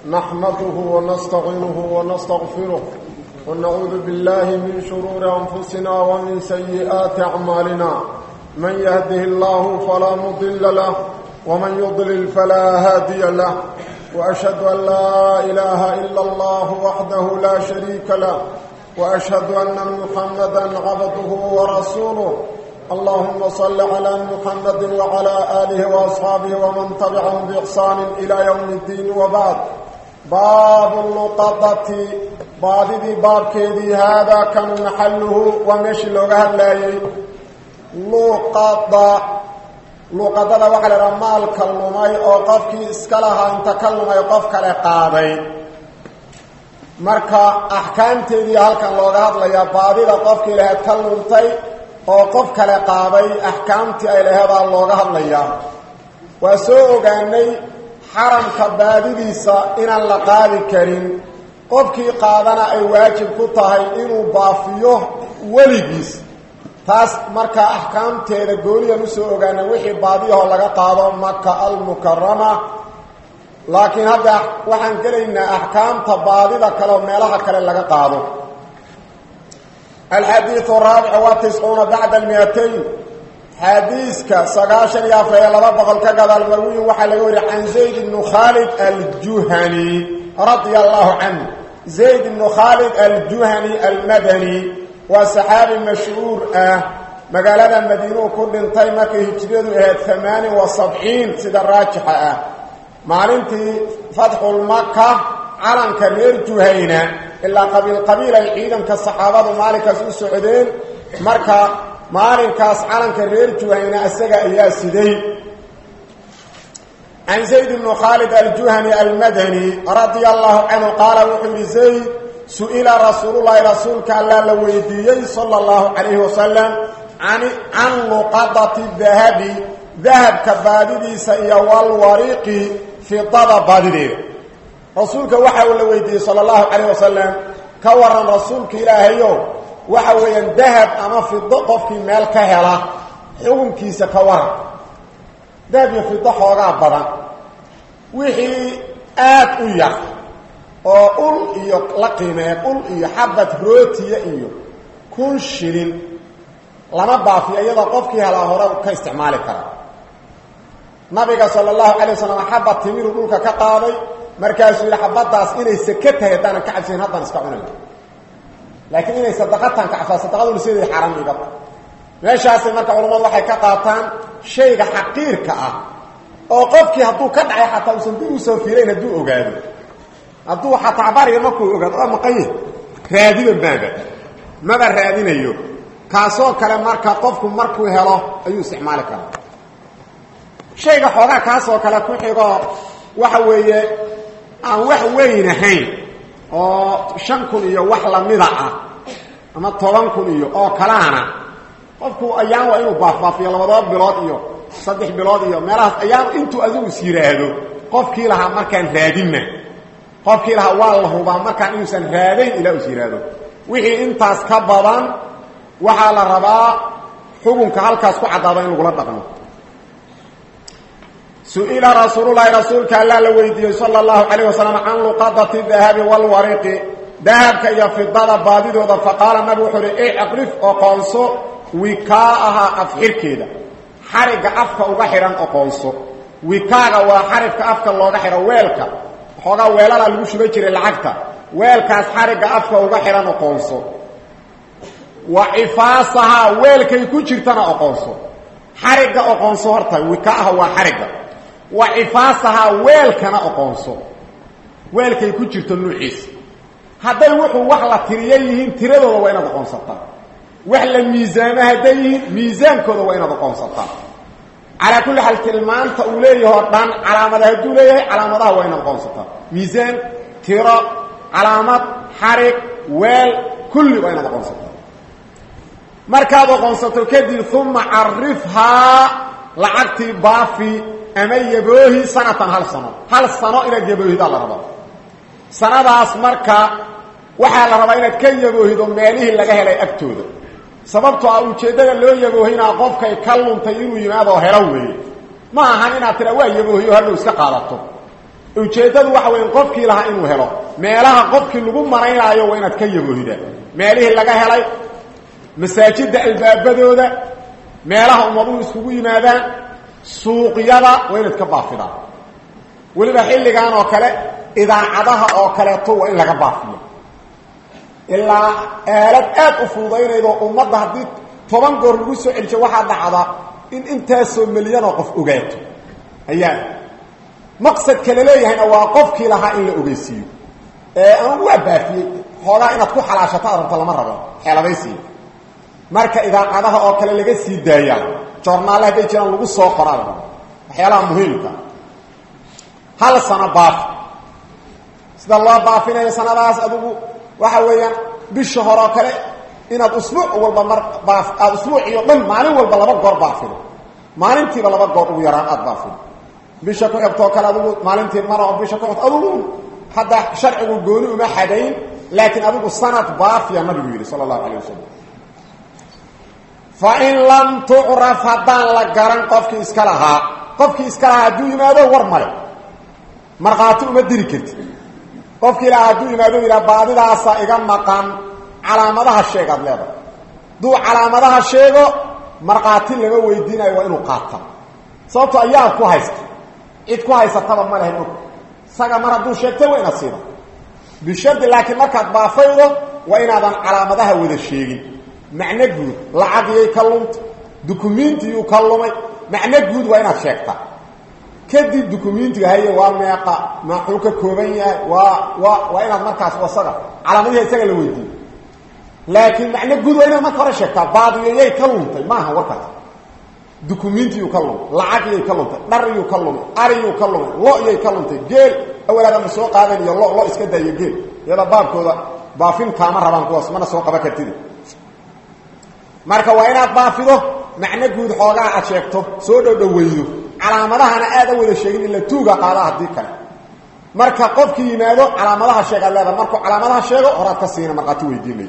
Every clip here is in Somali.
نحمده ونستعينه ونستغفره ونعوذ بالله من شرور أنفسنا ومن سيئات أعمالنا من يهده الله فلا مضل له ومن يضلل فلا هادي له وأشهد أن لا إله إلا الله وحده لا شريك له وأشهد أن محمدا عبده ورسوله اللهم صل على محمد وعلى آله وأصحابه ومن تبعهم بإحسان إلى يوم الدين وبعد باب اللقطة بابدي باب كيدي هذا كان محله ومشي لغة الله لقطة luuqadada waxaa la idhaha maalka lumay oo qofkii iska lahaa inta ka lumay qof kale qaaday marka axkaamteedii halkan looga hadlayaa baadida qofkii lahayd ka luntay oo qof kale qaaday axkaamtii ay laheedaa looga hadlayaa waa soo ogaanay xaramka baadidiisa inaan la qaadi karin qofkii qaadana ay waajib ku tahay inuu baafiyo weligiis taas markaa axkaamteeda gooniyan usoo ogaana wixii baadiyahoo laga qaado maka almukarama laakiin hadda waxaan gelaynaa axkaamta baadida kale oo meelaha kale laga qaado alxadiiu raabic waa tiscuuna bacda almiatayn xadiiska sagaashan iyo afar iyo laba boqol ka gadaal marwiyin waxaa laga wariya can zayd ibnu khaalid aljuhani radia allahu canhu zayd ibnu khaalid aljuhani almadani waa saxaabi mashhuur ah magaalada madiinuu ku dhintay markay hijriyadu ahayd amaanin wa sabciin sida raajixa ah maalintii fatxulmaka calanka reer juhayna ilaa qabiil qabiil ay ciidanka saxaabadu maalinkaas u socdeen marka maalinkaas calanka reer juhayna isaga ayaa siday can zayd ibnu khaalid aljuhani almadani radia allahu canhu qaala wuxuu yihi zayd su-ila rasuululahi rasuulka allaa la weydiiyey sala allahu calayhi wasalam can luqadati dahabi dahabka baadidiisa iyo walwariiqi fidada baadideeda rasuulka waxa uu la weydiiyey sala allahu calayh wasalam ka waran rasuulka ilaahayo waxa weeyaan dahab ama fido qofkii meel ka hela xukunkiisa ka waran dahab iyo fido xoogaa badan wixii aada u yar oo ul iyo la qiimeen ul iyo xabad rootiya iyo kun shilin lama baafiyo iyadoo qofkii helaa hore ka isticmaali kara nabiga sala allahu calay wasalam xabad timiru dhulka ka qaaday markaasuu yidhi xabaddaas inay seke tahay haddaanan ka cabsayn haddaan iska cunay laakiin inay sadaqatan ka cabsaa sadaqaduna siday xaram iga meeshaasay marka culammadu waxay ka qaataan shayga xaqiirka ah oo qofkii hadduu ka dhacay xataa uusan dib usoo fiirayn hadduu ogaado hadduu xataa bariga markuu ogaado waa maqanye raadiba maaba maba raadinayo kaasoo kale marka qofku markuu helo ayuu isticmaali karaa shayga xoogaa kaasoo kale ku xigoo waxa weeye aan wax weyn ahayn oo shan kun iyo wax lamida ah ama toban kun iyo oo kalaana qofku ayaan waa inuu baafbaafiyo labadaba bilood iyo saddex bilood iyo meelahaas ayaan intuu adigu is yidhaahdo qofkii lahaa markaan raadinna qofkii lahaa waa la hubaa markaan inuusan raadayn ilaa is yidhaahdo wixii intaas ka badan waxaa la rabaa xukunka halkaas ku caddaado in lagula dhaqmo su-ila rasuululahi rasuulka allaa la weydiiyey sala allahu calayh wasalam can luqadati dahabi walwariqi dahabka iyo fidada baadidooda faqaala nabi wuxuu uhi icqrif oqoonso wikaaha afxirkeeda xarigga afka uga xidhan oqoonso wikaaga waa xarigka afka looga xidho weelka xoogaa weelala lagu shuba jiray lacagta weelkaas xarigga afka uga xidhan oqoonso wa cifaasahaa weelkay ku jirtana oqoonso xarigga oqoonso horta wikaaha waa xarigga wa cifaasahaa weelkana oqoonso weelkay ku jirto nuuciisa hadday wuxuu wax la tiriyo yihiin tiradooda waa inaad oqoonsataa wax la miisaamo hadday yihiin miisaankooda waa inaad oqoonsataa calaa kulli xaal tilmaanta uu leeyaho dhan calaamada hadduu leeyahay calaamadaha waa inaad oqoonsataa miisaan tiro calaamad xarig weel kulli waa inaad oqoonsataa markaad oqoonsato kadib uma carifhaa lacagtii baafi ama yaboohi sanatan hal sano hal sano inaad yaboohidaa la rabaa sanadaas marka waxaa la rabaa inaad ka yaboohido meelihii laga helay agtooda sababtoo ah ujeeddada loo yaboohinaa qofkay ka luntay inuu yimaadoo helo weeye ma ahan inaad tira waa yaboohiyo hadhow iska qaadato ujeeddadu waxa weya qofkii lahaa inuu helo meelaha qofkii lagu maraynaayo waa inaad ka yagohida meelihii laga helay masaajidda albaabadooda meelaha ummaduhu iskugu yimaadaan suuqyada waa inaad ka baafidaan weliba xilligan oo kale idaacadaha oo kaleeto waa in laga baafiyo ilaa aalad aad u fududaynaydo ummadda haddii toban goor lagu soo celiso waxaa dhacda in intaasoo milyanoo qof ogaato ayaa maqsadka la leeyahayna waa qofkii lahaa in la ogeysiiyo ee aan waa baafiyey xoogaa inaad ku xalaashato arabta lama rabo xeeladaysiiya marka idaacadaha oo kale laga sii daayaa joornaalla hadday jiraan lagu soo qoraa waxyaalaha muhiimka hal sano baafi sida loo baafinayo sanadaas adigu waxa weeyaan bisha hore oo kale inaad usbuuc walba mar baaf aada usbuuciyo dhan maalin walba laba goor baafido maalintiiba laba goor ugu yaraan aada baafido bisha ku xigtoo kale adigu maalintii mara oo bisha ku xigto adigu hadda sharcigu gooni uma xadayn laakiin adigu sanad baafiya nabigu yidhi sala allahu calayh wasalam fa in lam tucraf haddaan la garan qofkii iska lahaa qofkii iska lahaa hadduu yimaado war male markhaati uma diri karti qofkii lahaa hadduu yimaado yidhaha baadidaasa iga maqan calaamadaha sheeg aad leedahay hadduu calaamadaha sheego markhaati lama weydiinayo waa inuu qaata sababto ayaa ku haysta cid ku haysataba ma lehay og isaga mar hadduu sheegtay waa inaad siida bishardi laakiin markaad baafaydo waa inaadan calaamadaha wada sheegin macno guud lacagiyay ka lunta dukumiintiyuu ka lumay macno guud waa inaad sheegtaa kadib dukumiintiga haye waa meeqa maxuu ka kooban yahay waa waa waa inaad markaas wasaga calaamadiha isaga la weydiiyo laakiin macno guud waa inaad marka hore sheegtaa baadiyayay ka luntay maaha warkaas dukumiintiyuu ka lumay lacagiyay ka luntay dhariyuu ka lumay ariyuu ka lumay lo-yay ka luntay geel awalaadama soo qaadanayo lo lo iska daayo geel iyada baabkooda baafin kaama rabaan kuwaas mana soo qaba kartid marka waa inaad baafido macno guud xoogaa aad sheegto soo dhowdhoweydo calaamadahana aada wada sheegin ila tuuga qaada haddii kale marka qofkii yimaado calaamadaha sheeg aad leedaha markuu calaamadaha sheego horaad ka siina markhaati weydiinay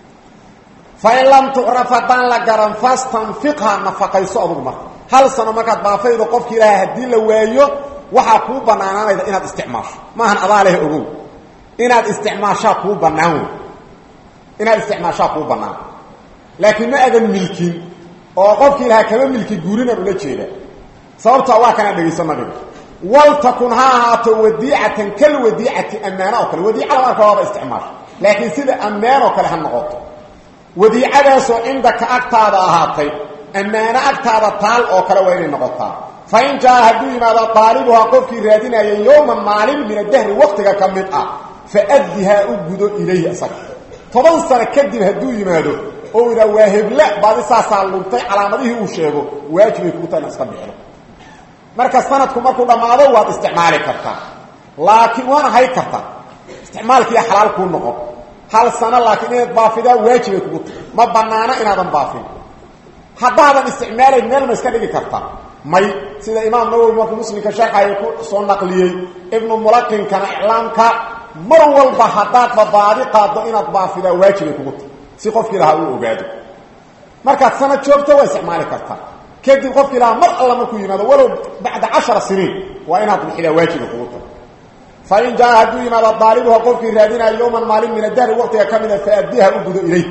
fain lam tucraf haddaan la garan fastanfiqha nafaqayso adugu marka hal sano markaad baafaydo qofki ilaaha haddii la waayo waxaa kuu banaanaanayda inaad isticmaasho maahan adaa leh ogow inaad isticmaashaa kuu banaan wey inaad isticmaashaa kuu banaan laakiin ma adan milkin oo qofkii ilahaa kama milki guurinan ula jeeda sababta waa kanaa dhegayso nabiga waltakun ha ahaato wadiicatan kal wadiicati ammaano oo kale wadiica lama arka waaba isticmaasho laakiin sida ammaan oo kale ha noqoto wadiicadaasoo cindaka agtaada ahaatay ammaano agtaada taal oo kale waa inay noqotaa fa in jaa hadduu yimaado daalibuhaa qofkii raadinaya yowman maalin min adahri waktiga ka mid ah fa addihaa u gudo ilayhi isaga toban sano kadib hadduu yimaado oo idaa waa heble baadi saasaa luntay calaamadihii uu sheego waajibay kuu tahay ina iska bixdo marka sanadku markuu dhammaado waad isticmaali kartaa laakiin waana hay kartaa isticmaalkiiya xalaal kuu noqon hal sano laakiin inaad baafidaa waajibay kugu tahay ma banaano inaadan baafin haddaadan isticmaalayn meel ma iska dhigi kartaa may sida imaam nawowi markuu muslimka sharxaya ku soo naqliyey ibnu mulaqinkana iclaamka mar walba haddaadba baadi qaaddo inaad baafidaa waajibay kugu tahay si qofkii lahaa uu ogaado markaad sanad joogto waa isticmaali kartaa kadib qofkii lahaa mar alla markuu yimaado walow bacda cashara siniin waa inaad bixidaa waajiba kugu tahay fain jaa hadduu yimaado daalibuha qofkii raadinaayo yowman maalin min adahri waqtiga ka mida faaddiha u gudo ilay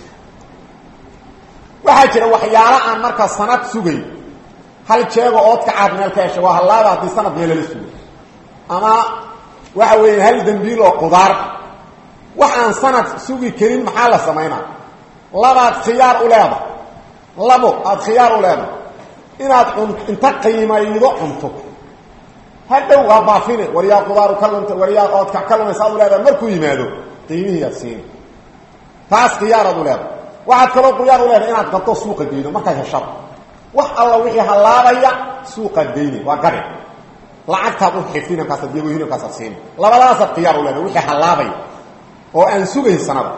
waxaa jira waxyaalo aan markaa sanad sugayn hal jeego oodka caad meel ka hesha waa hallaaba haddii sanad meel lala sugay ama waxa weeya hal dembiil oo qudaar wax aan sanad sugi karin maxaa la samaynaa labaad khiyaar u leedahay labo aada khiyaar u leedahay inaad un inta qiimaydo cunto hadhow waa baafine waryaa qudaaru ka luntay waryaa oodka ka lumaysa ad u leedahay markuu yimaado qiimihiiaad siina taas khiyaaraad u leedahay waxaad kaloo khiyaar u leedahay inaad gadto suuqa geydo markaad heshaba wax alla wixii hallaabaya suuqaad geyne waa gari lacagtaad u xifdina kaasaad yago hilibkaasaad siina labadaasaad khiyaar u leedahay wixii hallaabaya oo aan sugayn sanada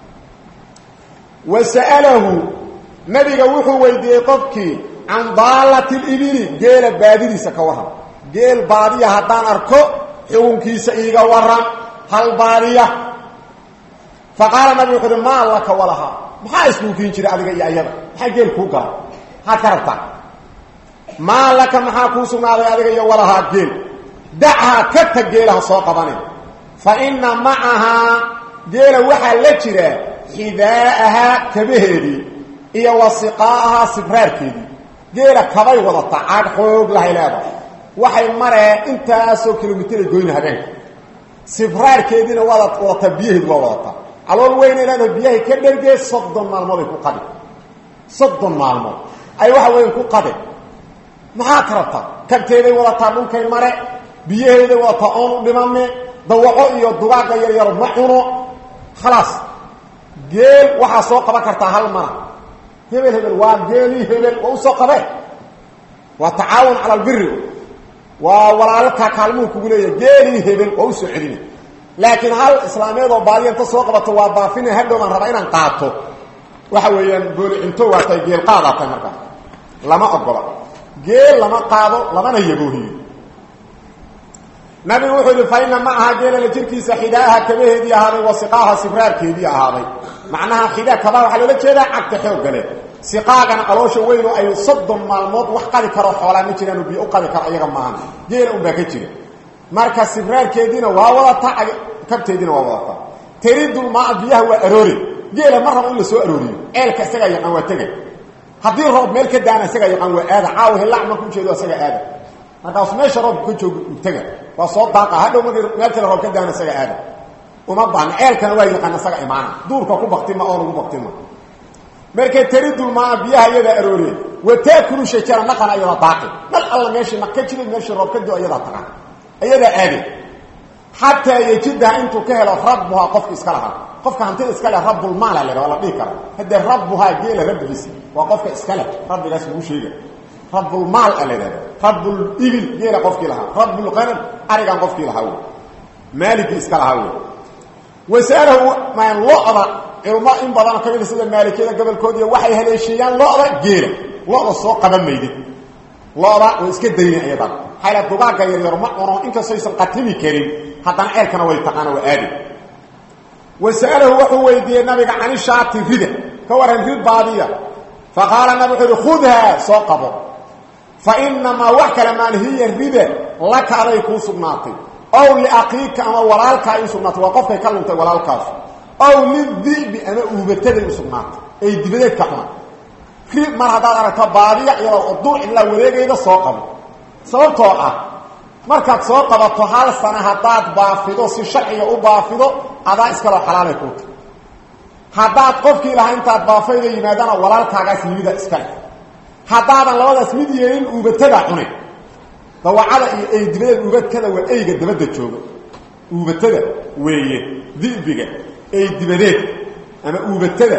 wa sa'alahu nabiga wuxuu weydiiyey qofkii can daalati libili geela baadidiisa ka warran geel baadiya haddaan arko xukunkiisa iiga waran hal baadiya fa qaala nabigu wuxu uhi maa laka walahaa maxaa iskuukiin jira adiga iyo ayada maxaa geel kuu gala maxaad ka rabtaa maa laka maxaa kuu sugnaaday adiga iyo walahaa geel dachaa ka tag geelaha soo qabanin fa inna macahaa geela waxaa la jira xidaa'ahaa kabaheedii iyo wasiqaa'ahaa sibraarkeedii geela kabay wadata caag xoog lahay leedahay waxay mareen intaasoo kilomitray goyna habeenka sibraarkeediina waad wadataa biyaheedu waa wadataa calool weynay leedahay biyahay ka dhergee soddon maalmooday ku qadi soddon maalmood ay waxa weyan ku qade maxaa ka rabtaa kabteeday wadataa dhulkay mare biyaheeday wadataa oon u dhimame dawaco iyo dugaagga yaryaro ma cuno khalaas geel waxaa soo qaban kartaa hal mana hebel hebel waa geelii hebel waa usoo qabee waa tacaawun cala albiri waa walaalkaa kaalmuhu kugu leeyahay geelii hebel waa usoo celina laakiin hal islaameed oo baadiya inta soo qabato waa baafina hadhow baan rabaa inaan qaato waxa weeyaan booli cinto waa tahay geel qaadaa tahay markaas lama ogola geel lama qaado lamana yaboohiyo nabigu wuxuu yihi fa ina ma aha geelala jirkiisa xidaaha kabaheedii ahaaday wa siqaaha sibraarkeedii ahaaday macnaha xidaa kabaa waxaa loola jeedaa cagta xooggale siqaagana caloosha weyn oo ay soddon maalmood wax qadi karo xoolaa ma jiraanu biyo u qadi karo iyaga maahan geela unbaa ka jira marka sibraarkeediina waa wadataa kabteediina waa wadataa teridulmaa biyaha waa aroori geela ma rabo in la soo arooriyo ceelka isagaa yaqaan waa tegay haddii roob meel ka daana isagaa yaqaan waa aada caawa hillaac markuu ujeedo isaga aada markaas meesha roobka ka joogo u tega waa soo daaqa hadhow markii meel kale roob ka daana isaga aada uma baahna ceelkana waa yaqaan isaga imaana duurka ku baktima oon ugu baktima markay teridulmaa biyaha iyadaa arooriye wa taakulu shajara naqana iyadaa daaqi nal alla meeshii naq ka jiray meeshii roob ka do iyadaa taqan iyadaa aade xataa yejidaha intuu ka helo rabbuhaa qofka iska lahaa qofka hantida iska leh rabbulmaala le waa la dhihi kara haddee rabbuhaa geela rabbigiisa waa qofka iska leh rabbigaas lagu sheega rabbulmaal a la ihahda rabbulibil geela qofkii lahaa rabbulqanam arigan qofkii lahaa wey maaligii iska lahaa wey wasaalahu maan lo-da culmo in badan ka mida sida maalikiyada gobolkoodiiy waxay haleesheeyaan lo-da geela lo-da soo qaban maydid lo-da way iska dayna iyadan xayla dugaagga yaryar ma cuno inkastaysan qatimi karin haddana ceelkana way taqaana waa aadi wasa'alahu wuxuu weydiiyey nabiga cani shaati rida ka waran rid baadiya fa qaala nabi wuxuu yihi khudhaa soo qabo fa inamaa wax kale maan hiya rida laka aday kuu sugnaatay ow liaqiika ama walaalkaa ay u sugnaatay waa qofkay ka luntay walaalkaasu ow lidibi ama uubataday u sugnaatay ay dibadeed ka cuna rid mar haddaad aragto baadiya iyadoo uduur cidlaa wareegayda soo qabo sababtoo ah markaad soo qabato hal sana haddaad baafido si sharciga u baafido adaa iskaloo xalaalay kuuta haddaad qofkii lahaa intaad baafayda yimaadana walaalkaagaas yimida iskale haddaadan labadaas mid yeelin uubatada cunay dawacada iyo ey dibadeed uubatada waa eyga dabadda jooga uubatada weeye dibiga ey dibadeed ama uubatada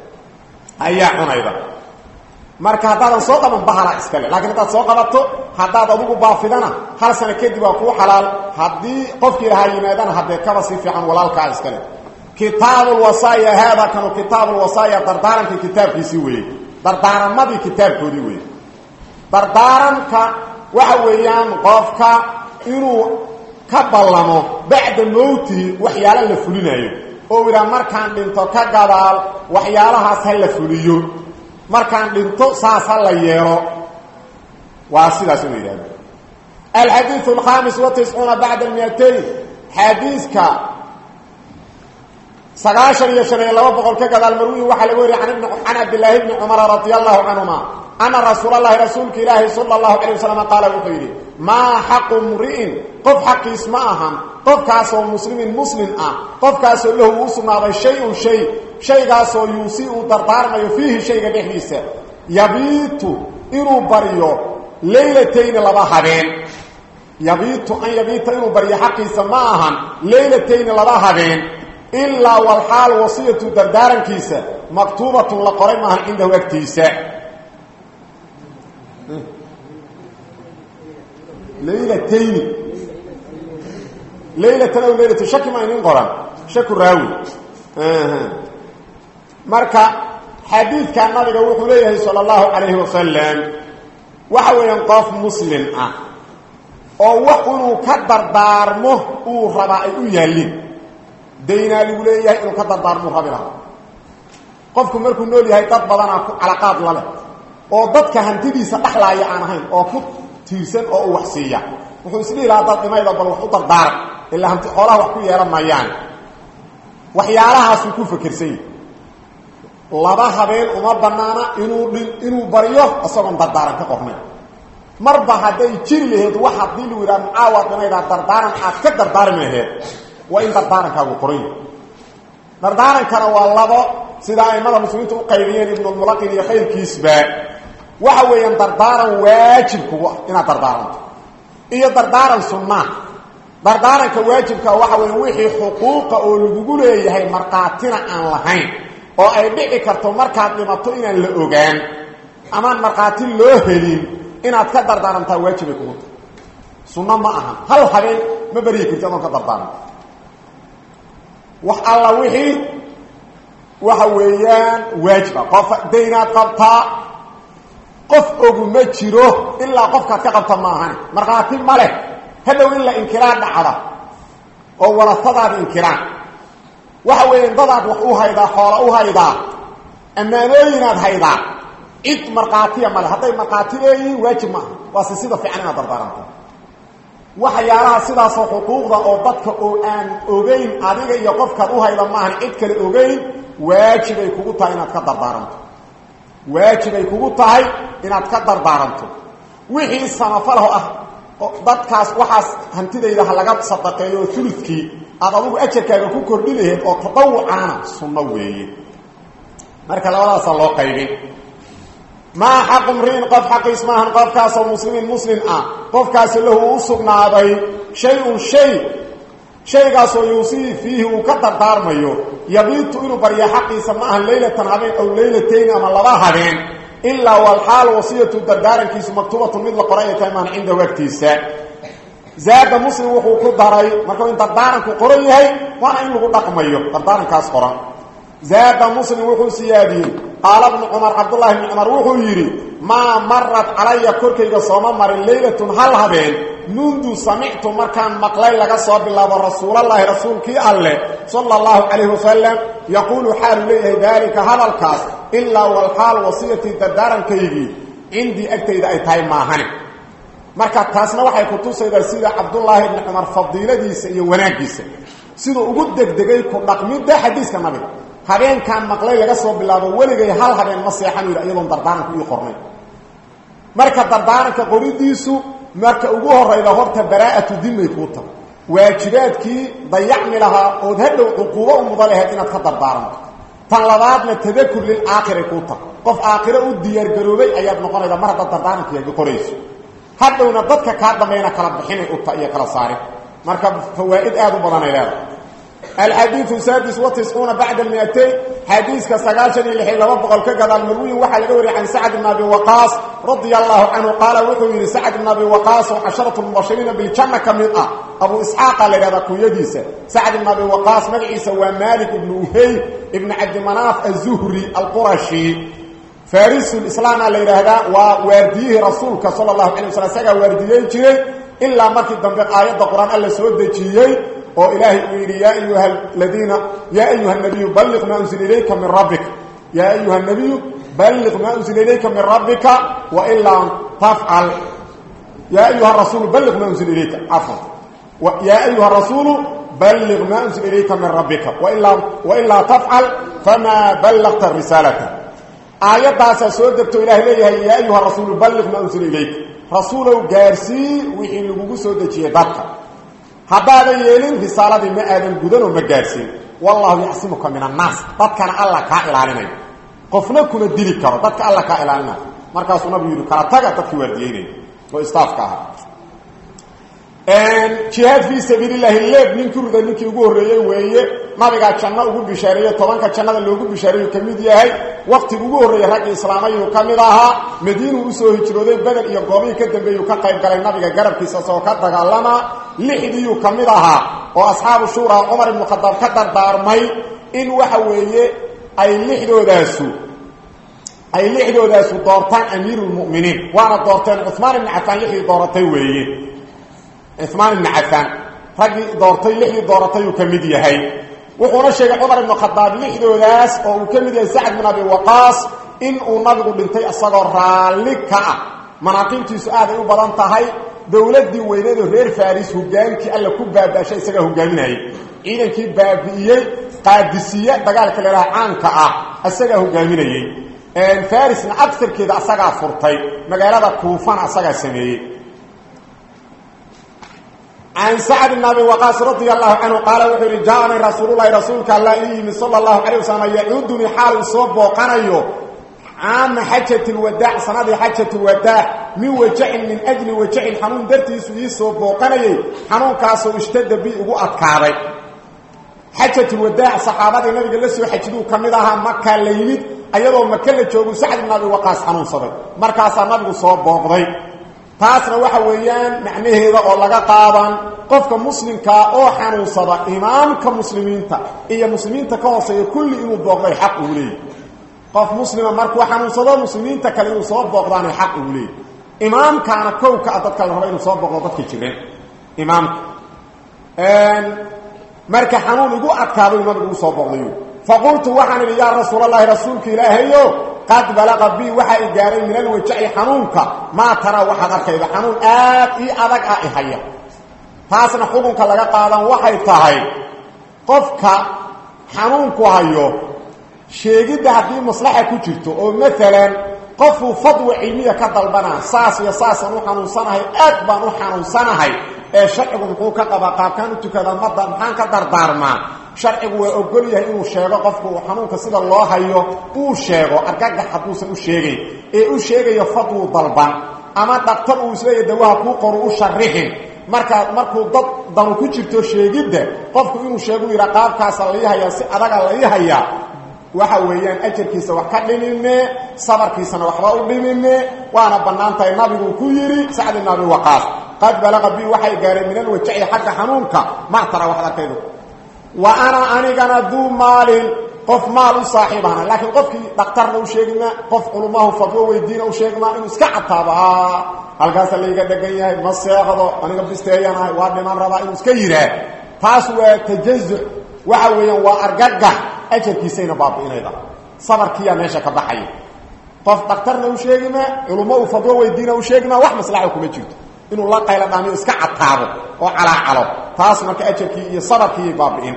ayaa cunayda marka haddaadan soo qaban bahala iskale laakiin haddaad soo qabato haddaad adugu baafidana hal sano kadib waa kuu xalaal haddii qofkii lahaa yimaadana haddee kaba si fiican walaalkaa iskale kitaabulwasaaya haada kanu kitaabulwasaaya dardaarankii kitaabkiisii weeye dardaaramadii kitaabkoodii weeye dardaaranka waxa weeyaan qofka inuu ka ballamo bacda mowtihi waxyaalo la fulinayo oo idhaa markaan dhinto ka gadaal waxyaalahaas ha la fuliyo markaan dhinto saas ha la yeelo waa sidaas inu yidhahdo alxadiiث الkhaamis وatiscuuna bacda miatayn xadiiska sagaashan iyo shan iyo laba boqol ka gadaal marwi waxaa laga wariya can cabdilaahi bni cumara radi allahu canهuma ana rasuul اlahi rasuulka ilaahi salى اlahu alيه waslm qaala wuxuu yidhi maa xaqu mri'in qof xaqiis ma ahan qofkaasoo muslimin muslim ah qofkaasoo lahu uu sugnaaday shay-un shay shaygaasoo yuusi uu dardaarmayo fiihi shayga dhexdiisa yabiitu inuu baryo laylatayni laba habeen yabiitu an yabiita inuu baryo xaqiisa ma ahan laylatayni laba habeen ilaa walxaal wasiyatu dardaarankiisa maktuubatun la qoray maahan cindahu agtiisa laylatayni laylatan aw laylatu shaki ma inin qoran shaku raawi marka xadiidka nabiga wuxuu leeyahay salى اllahu calayhi wasalam waxa weeyaan qof muslim ah oo wax inuu ka dardaarmo uu rabaa ay u yaallin daynaa lagu leeyahay inuu ka dardaarmo rabi lahaa qofku markuu nool yahay dad badanaa calaqaad la leh oo dadka hantidiisa dhexlaaya aan ahayn oo ku tiirsan oo u wax siiya wuxuu isdhihi lahaa dad dhimayda bal wax u dardaaran ilaa hanti xoolaha wax ku yeelan maayaan waxyaalahaasuu ku fekersan yahi laba habeen uma banaana inuu dhi inuu baryo isagoon dardaaran ka qornay marba hadday jiri laheed wax haddii lagu yidhaha macaawa dhimaydaa dardaaran aad ka dardaarmi laheed waa in dardaarankaagu qoran yahi dardaarankana waa labo sida aimada muslimiintu u qaybiyeen ibnulmulaqin iyo khayrkiisba waxa weeyaan dardaaran waajib kugu ah inaad dardaaranto iyo dardaaran sunnaa dardaaranka waajibka waxa weya wixii xuquuqa oo lagugu leeyahay markhaatina aan lahayn oo ay dhici karto markaad dhimato inaan la ogaan amaan markhaati loo helin inaad ka dardaarantaa waajibay kugu tahay sunno ma aha hal habeen ma baryi karti adoon ka dardaaranta wax alla wixii waxa weeyaan waajiba qof daynaad qabtaa qof ogu ma jiro ilaa qofkaad ka qabta ma ahani markhaati ma leh hadhow in la inkiraan dhacda oo warasadaad inkiraan waxa weeyaan dadaad wax u haydaa xoola u haydaa ammaanooyinaad haydaa cid markhaatiya male hadday markhaati leeyihiin waajib ma aha waase sida fiican inaad dardaaranto waxyaalaha sidaasoo xuquuqda oo dadka oo aan ogeyn adiga iyo qofkaad u hayda maahan cid kale ogeyn waajibay kugu tahay inaad ka dardaaranto waajibay kugu tahay inaad ka dardaaranto wixii samafalaho ah dadkaas waxaas hantidayda ha laga sadaqeeyo oo uludkii aad adugu ajarkaaga ku kordhi laheed oo tadawucaana sunno weeye marka labadaasa loo qaybin maa xaqu mriin qof xaqiis maahan qofkaasoo muslimin muslim ah qofkaasi lahu u sugnaaday shay-un shay shaygaasoo yuusii fiihi uu ka dardaarmayo yabiitu inuu barya xaqiisa ma ahan leylatan habeen aw leylatayni ama laba habeen ilaa walxaal wasiyatu dardaarankiisu maktuubatun mid la qoray ay tahay maan cindahu agtiisa zaada muslim wuxuu ku daray markuu in dardaaranku qoran yahay waana in lagu dhaqmayo dardaarankaas qoran zaada muslim wuxuu siyaadiyey qaala bnu cumar cabdullaahi bni cumar wuxuu yidhi maa marat calaya korkayga sooma marin leylatun hal habeen mundu samictu markaan maqlay laga soo bilaabo rasuulallaahi rasuulkii alleh sala allahu calayhi wasalam yaquulu xaalu leeyahay daalika hadalkaas ilaa walxaal wasiyatii dardaarankaygii cindii agtayda ay tahay maahane marka taasna waxay ku tusaydaa sida cabdullaahi bni cumar fadiiladiisa iyo wanaaggiisa siduu ugu degdegay ku dhaqmidda xadiiska nabiga habeenkaan maqlay laga soo bilaabo weligay hal habeen ma seexan yidhi iyadoon dardaaranku ii qornay marka dardaaranka qoridiisu marka ugu horayda horta baraa'atu dimay kuu tahay waajibaadkii dayacmi lahaa ood hadhow cuquubo u mudan lahayd inaad ka dardaaranto tan labaadna tadakur lilaakhiri kuu tahay qof aakhiro u diyaargaroobay ayaad noqonayda mar haddaad dardaarankiiga qorayso hadhowna dadka kaa dambayna kala bixinay uta iyo kala saarin marka fawaa'id aad u badanay leedahay alxadiiu saadis watiscuuna bacda miatayn xadiiska sagaashan iyo lixi laba boqol ka gadaal marwiyin waxaa laga wariyay can sacd bn abi waqaas radia allahu canhu qaala wuxuu yidhi sacd bn abi waqaas oo casharatu mubashiriina biljanna ka mid ah abu isxaaqa la yidhahdaa kunyadiisa sacd bn abi waqaas magaciisa waa malik ibnu uhey ibnu cabdimanaaf azuhri alqurashi farisulislaama la yidhaahdaa waa waardiyihii rasuulka sala allahu alay waslam isagaa waardiyeyn jiray ilaa markii dambe aayadda qur-aan alla soo dejiyey oo ilaahay uu yidhi yaa ayuha ladiina yaa ayuha nabiyu balliq maa unzila ilayka min rabbika yaa ayuha nabiyu balliq maa unzila ilayka min rabbika wain lam tafcal yaa ayuha rasuulu balliq maa unzila ilayka cafwan yaa ayuha rasuulu balliq maa unzila ilayka min rabbika wain laa tafcal famaa ballaqta risaalata aayaddaasaa soo degto ilahay leeyahay yaa ayuha rasuulu balliq maa unzila ilayka rasuulow gaarsii wixii lagugu soo dejiyey dadka haddaadan yeelin risaaladii ma aadan gudanoo ma gaadhsiin wallahu yaxsimuka min annaas dadkana alla kaa ilaalinayo qofna kuna dili karo dadka alla kaa ilaalinayo markaasuu nabigu yidhi kala taga dadkii waardiyeynaya oo istaafka ahaa jihaad fii sabiilillahi leeb nin kurida ninkii ugu horreeyey weeye nabigaa janno ugu bishaareeye tobanka jannada loogu bishaareeyu ka mid yahay waktiga ugu horreeyey raggii islaamayuu ka mid ahaa madiinuu usoo hijrooday beder iyo goobihii ka dambeeyuu ka qayb galay nabiga garabkiisa isagoo ka dagaalamaa lixdiiyuu ka mid ahaa oo asxaabu shuuraa cumar ibnu khadaab ka dardaarmay in waxa weeye ay lixdoodaasu ay lixdoodaasu doortaan amiiruulmu'miniin waana doorteen cumaan ibni cafaan lixdii dooratay weeye cumaan ibni cafaan raggii doortay lixdii dooratayuu ka mid yahay wuxuuna sheegay cumar ibnu khadaab lixdoodaas oo uu ka mid yahay sacd bin abi waqaas in uu nabigu dhintay isagoo raalli ka ah manaaqiibtiisu aaday u badan tahay dowladdii weyneedo reer faris hogaankii alla ku baabaashay isagaa hogaaminayay ciidankii baabi'iyey qaadisiye dagaalka leelaha caanka ah isagaa hogaaminayey farisna agarkeeda asagaa furtay magaalada kuufana asagaa sameeyey can sacd bn abi waqaas radi allahu canhu qaala wuxuu yihi jaaanii rasuululahi rasuulka alla ii yimi sala allahu calay wasalam yacuudunii xaal uu soo booqanayo caama xajat lwadaac sanadii xajat lwadaac min wajacin min ajli wajacin xanuun dartiisu ii soo booqanayay xanuunkaasoo ishtada bi ugu adkaaday xajatulwadaac saxaabadii nabiga la soo xajiduu ka mid ahaa makaa la yimid ayadoo maka la joogu sacd ibn abi waqaas xanuunsaday markaasaa nabigu soo booqday taasna waxa weeyaan macnaheeda oo laga qaadan qofka muslimkaa oo xanuunsada imaamka muslimiinta iyo muslimiinta ka hooseeya kulli inuu booqday xaq uu leeyay qof muslima markuu xanuunsado muslimiinta kale inuu soo booqdaanay xaq uu leeyay imaamkaana kowka a dadka la raba inuu soo booqdo dadka jireen imaamka marka xanuun igu adkaaday nabigu ugu soo booqday faqultu waxaan idhi yaa rasuulalahi rasuulka ilaahayo qad balaqa bi waxaa i gaaray min alwajaci xanuunka maa taraa waxaad arkayda xanuun aad ii adag ah ihaya taasna xukunka laga qaadan waxay tahay qofka xanuunku hayo sheegidda haddii maslaxa ku jirto oo maalan qofuu fadwa cilmiya ka dalbanaa saas iyo saasaan u xanuunsanahay aad baan u xanuunsanahay ee sharcigu muxuu ka qabaa qaabkaan u tukadaa mada maxaan ka dardaarmaa sharcigu waa ogol yahay inuu sheego qofku uu xanuunka sida loo hayo uu sheego argagax hadduusan u sheegayn ee u sheegayo fadwuu dalban ama dhaktar uu isleeya dawaha kuu qoru u sharixin markaa markuu dad danu ku jirto sheegidda qofku inuu sheegu yidha qaabkaasa lai hayaa si adaga lai hayaa waxa weeyaan ajarkiisa wax ka dhimine sabarkiisana waxba u dhimine waana bannaan tahay nabiguu ku yidhi sacd ibn abi waqaas qad balaqa bi waxay gaareen min alwajaci xagga xanuunka maa tara waxad arkaydo wa ana anigana duu maalin qof maal u saaxiib ahna laakiin qofkii dhakhtarna u sheegima qof culumahu fadwo weydiina u sheegima inuu iska cataabo halkaasa layga dhegan yahay ma seeqdo aniga bisteeyanahay waa dhiman rabaa inuu iska yidhaah taas waa tajazuc waxa weeyaan waa argagax ajarkiisayna baabi'inayda sabarkiiyaa meesha ka baxaya qof dhakhtarna u sheegima culummo uu fadwo weydiina u sheegima wax maslaxa kuma jirto inuu la qaylo dhaamiyo iska cataabo oo calaacalo taas marka ajarkii iyo sabarkiiy baabi'in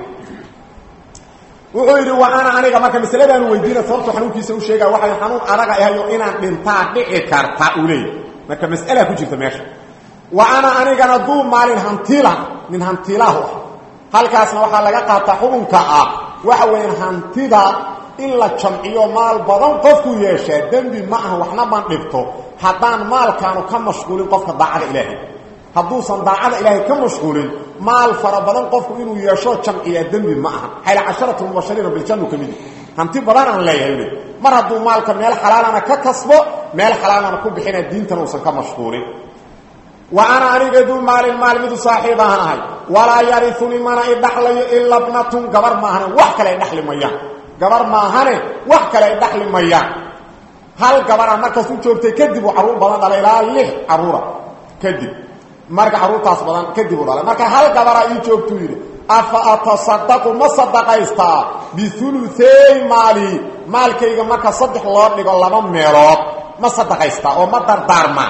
wuxuu yidhi wa ana aniga marka masaladaanu weydiina sababtu xanuunkiisa u sheega waxay xanuun adaga ahayo inaan dhintaa dhici karta uu leeyahy marka mas'alaa ku jirta meesha wa ana anigana duu maalin hantiila nin hantiilahu ah halkaasna waxaa laga qaataa xukunka ah waxa weeyaan hantida in la jamciyo maal badan qofku yeeshaa dembi ma aha waxna man dhibto haddaan maalkaanu ka mashquulin qofka daacada ilaahay hadduusan daacada ilaahay ka mashquulin maal fara badan qofku inuu yeesho jamciyaa dembi ma aha xayla casharatu mubashariina biljannu ka midi hanti badan aan leeyahay le mar hadduu maalka meel xalaalana ka kasbo meel xalaalana ku bixina diintana uusan ka mashquulin wa ana aniga duu maalin maal midu saaxiib ahan ahay walaa yariunii mana i dhaxlayo ila bnatun gabar maahane wax kale ay dhaxli mayaan gabar maahane wax kale ay dhaxli mayaan hal gabara markaas u joogtay kadib uu carruur badan dhalay ilaa lix carruura kadib marka carruurtaas badan kadib uu dhalay marka hal gabaraa ii joogtuu yidhi afa atasadaqu ma sadaqaystaa biuluey maali maalkayga marka saddex loo dhigo laba meelood ma sadaqaystaa oo ma dardaarmaa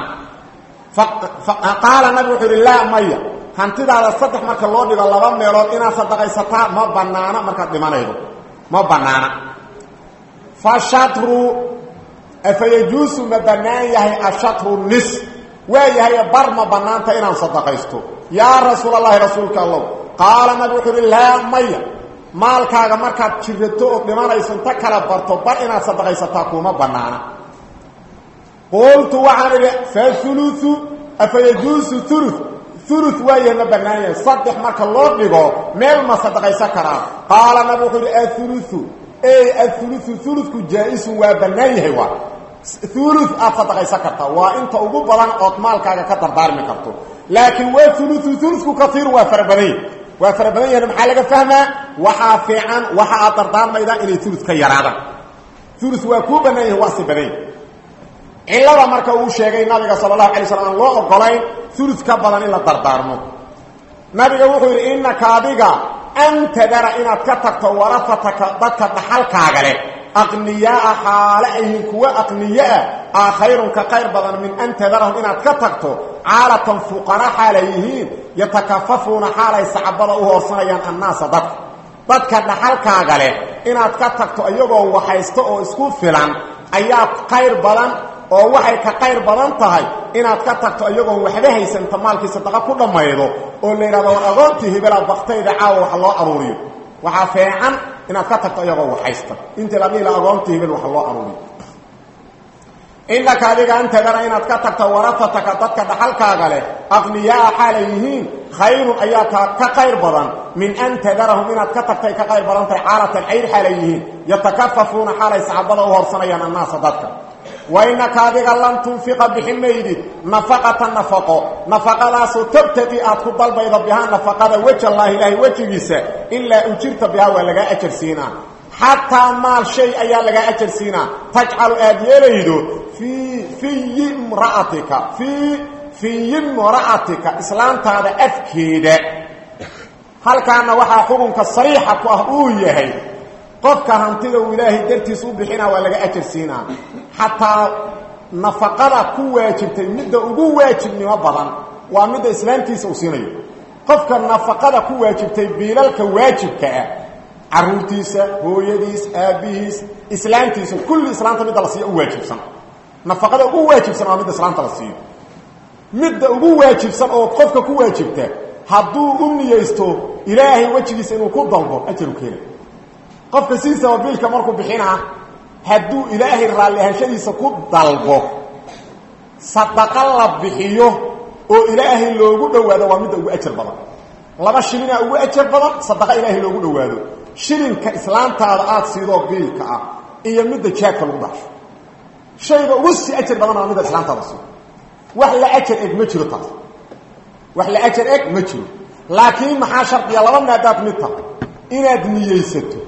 qaala nabi wuxuu yidhi laa maya hantidaada saddex marka loo dhigo laba meelood inaad sadaqaysataa ma banaana markaad dhimanaydo ma banaana fa shatru afayajuusu ma bannaan yahay ashatru nis waa yahay bar ma bannaanta inaan sadaqaysto yaa rasuulallaahi rasuulka allow qaala nabi wuxuu uhi laa maya maalkaaga markaad jirato oo dhimanayso inta kala barto bar inaad sadaqaysataa kuuma bannaana qultu waxaan idhi fauluu afayajuusu ulu ulu waa yahay ma bannaan yahay saddex marka loo dhigo meel ma sadaqaysan karaa qaala nabi wuxuu ihi auluu ey auluu uludku jaa-isun waa bannaan yahay waa ulu aad sadaqaysan kartaa waa inta ugu badan ood maalkaaga ka dardaarmi karto laakiin waa ulu uludku kaiiru waa fara badan yahy waa fara badan yahin maxaa laga fahmaa waxaa fiican waxa aad dardaarmaydaa inay ulu ka yaraadaan ulu waa kuu bannaan yahay waasi badan yahy cilada marka uu sheegay nabiga sala allahu alay slam aan loo ogolayn ulu ka badan in la dardaarmo nabiga wuxuu yidhi innaka adiga an tadara inaad ka tagto warafataka dadka dhaxalkaaga leh aqniyaaa xaale ayhin kuwa aqniyoah aa khayrun ka qayr badan min an tadarahum inaad ka tagto caalatan fuqara xaalay yihiin yatakafafuuna xaalay sacabada u hoorsanayaan annaasa dadka dadka dhaxalkaaga leh inaad ka tagto iyagoo waxaysto oo isku filan ayaa qayr badan oo waxay ka qayr badan tahay inaad ka tagto iyagoon waxba haysanta maalkii sadaqa ku dhammaydo oo la yidhahdo war agoontii hebelaa baktayda caawa wax loo aruuriyo waxaa feecan inaad ka tagto iyagoo waxaysta intii la dhiila agoontii hebel wax loo aruuriyo innaka adiga antadana inaad ka tagto waratataka dadka dhaxalkaaga leh aqniyaa xaalay yihiin khayrun ayaa ka qayr badan min an tadarahum inaad ka tagtay ka qayr badan tahay xaalatan cayr xaalay yihiin yatakafafuuna xaalay sacbada u horsanayaan annaasa dadka wainaka adiga lan tunfiqa bixi maydid nafaqata nafaqo nafaqadaasoo tabtaqi aad ku dalbaydo bihaa nafaqada wejallaahi ilaahay wejigiisa ilaa ujirta bihaa waa lagaa ajar siinaa xataa maal shay ayaa lagaa ajar siinaa tajcalu aad yeelaydo fii fiyi mra'atika fii fiyi mra'atika islaantaada afkeeda halkaana waxaa xukunka sariixa ku ah uu yahay qofka hantida uu ilaahay dartiis u bixinaa waa laga ajar siinaa xataa nafaqada ku waajibtay midda ugu waajibnimo badan waa midda islaamtiisa uu siinayo qofka nafaqada ku waajibtay biilalka waajibka ah caruurtiisa hooyadiis aabbihiis islaamtiisa kulli islaamta midda la siiyo u waajibsan nafaqada ugu waajibsan waa midda islaamta la siiyo midda ugu waajibsan oo qofka ku waajibta hadduu u niyeysto ilaahay wejigiisa inuu ku dalbo ajaru keena qofka sidiisaba biilka markuu bixinaa hadduu ilaahay raalli ahashadiisa ku dalbo sadaqa la bixiyo oo ilaahay loogu dhowaado waa midda ugu ajar badan laba shilinaa ugu ajar badan sadaqa ilaahay loogu dhowaado shilinka islaantaada aada siidoo biilka ah iyo midda jaadka lagu dhaxsho shayga ugu sii ajar badan waa midda islaantaada siido wax la ajar eg ma jiro taas wax la ajar eg ma jiro laakiin maxaa shardiya laba maadaad mid tahay inaad niyeysato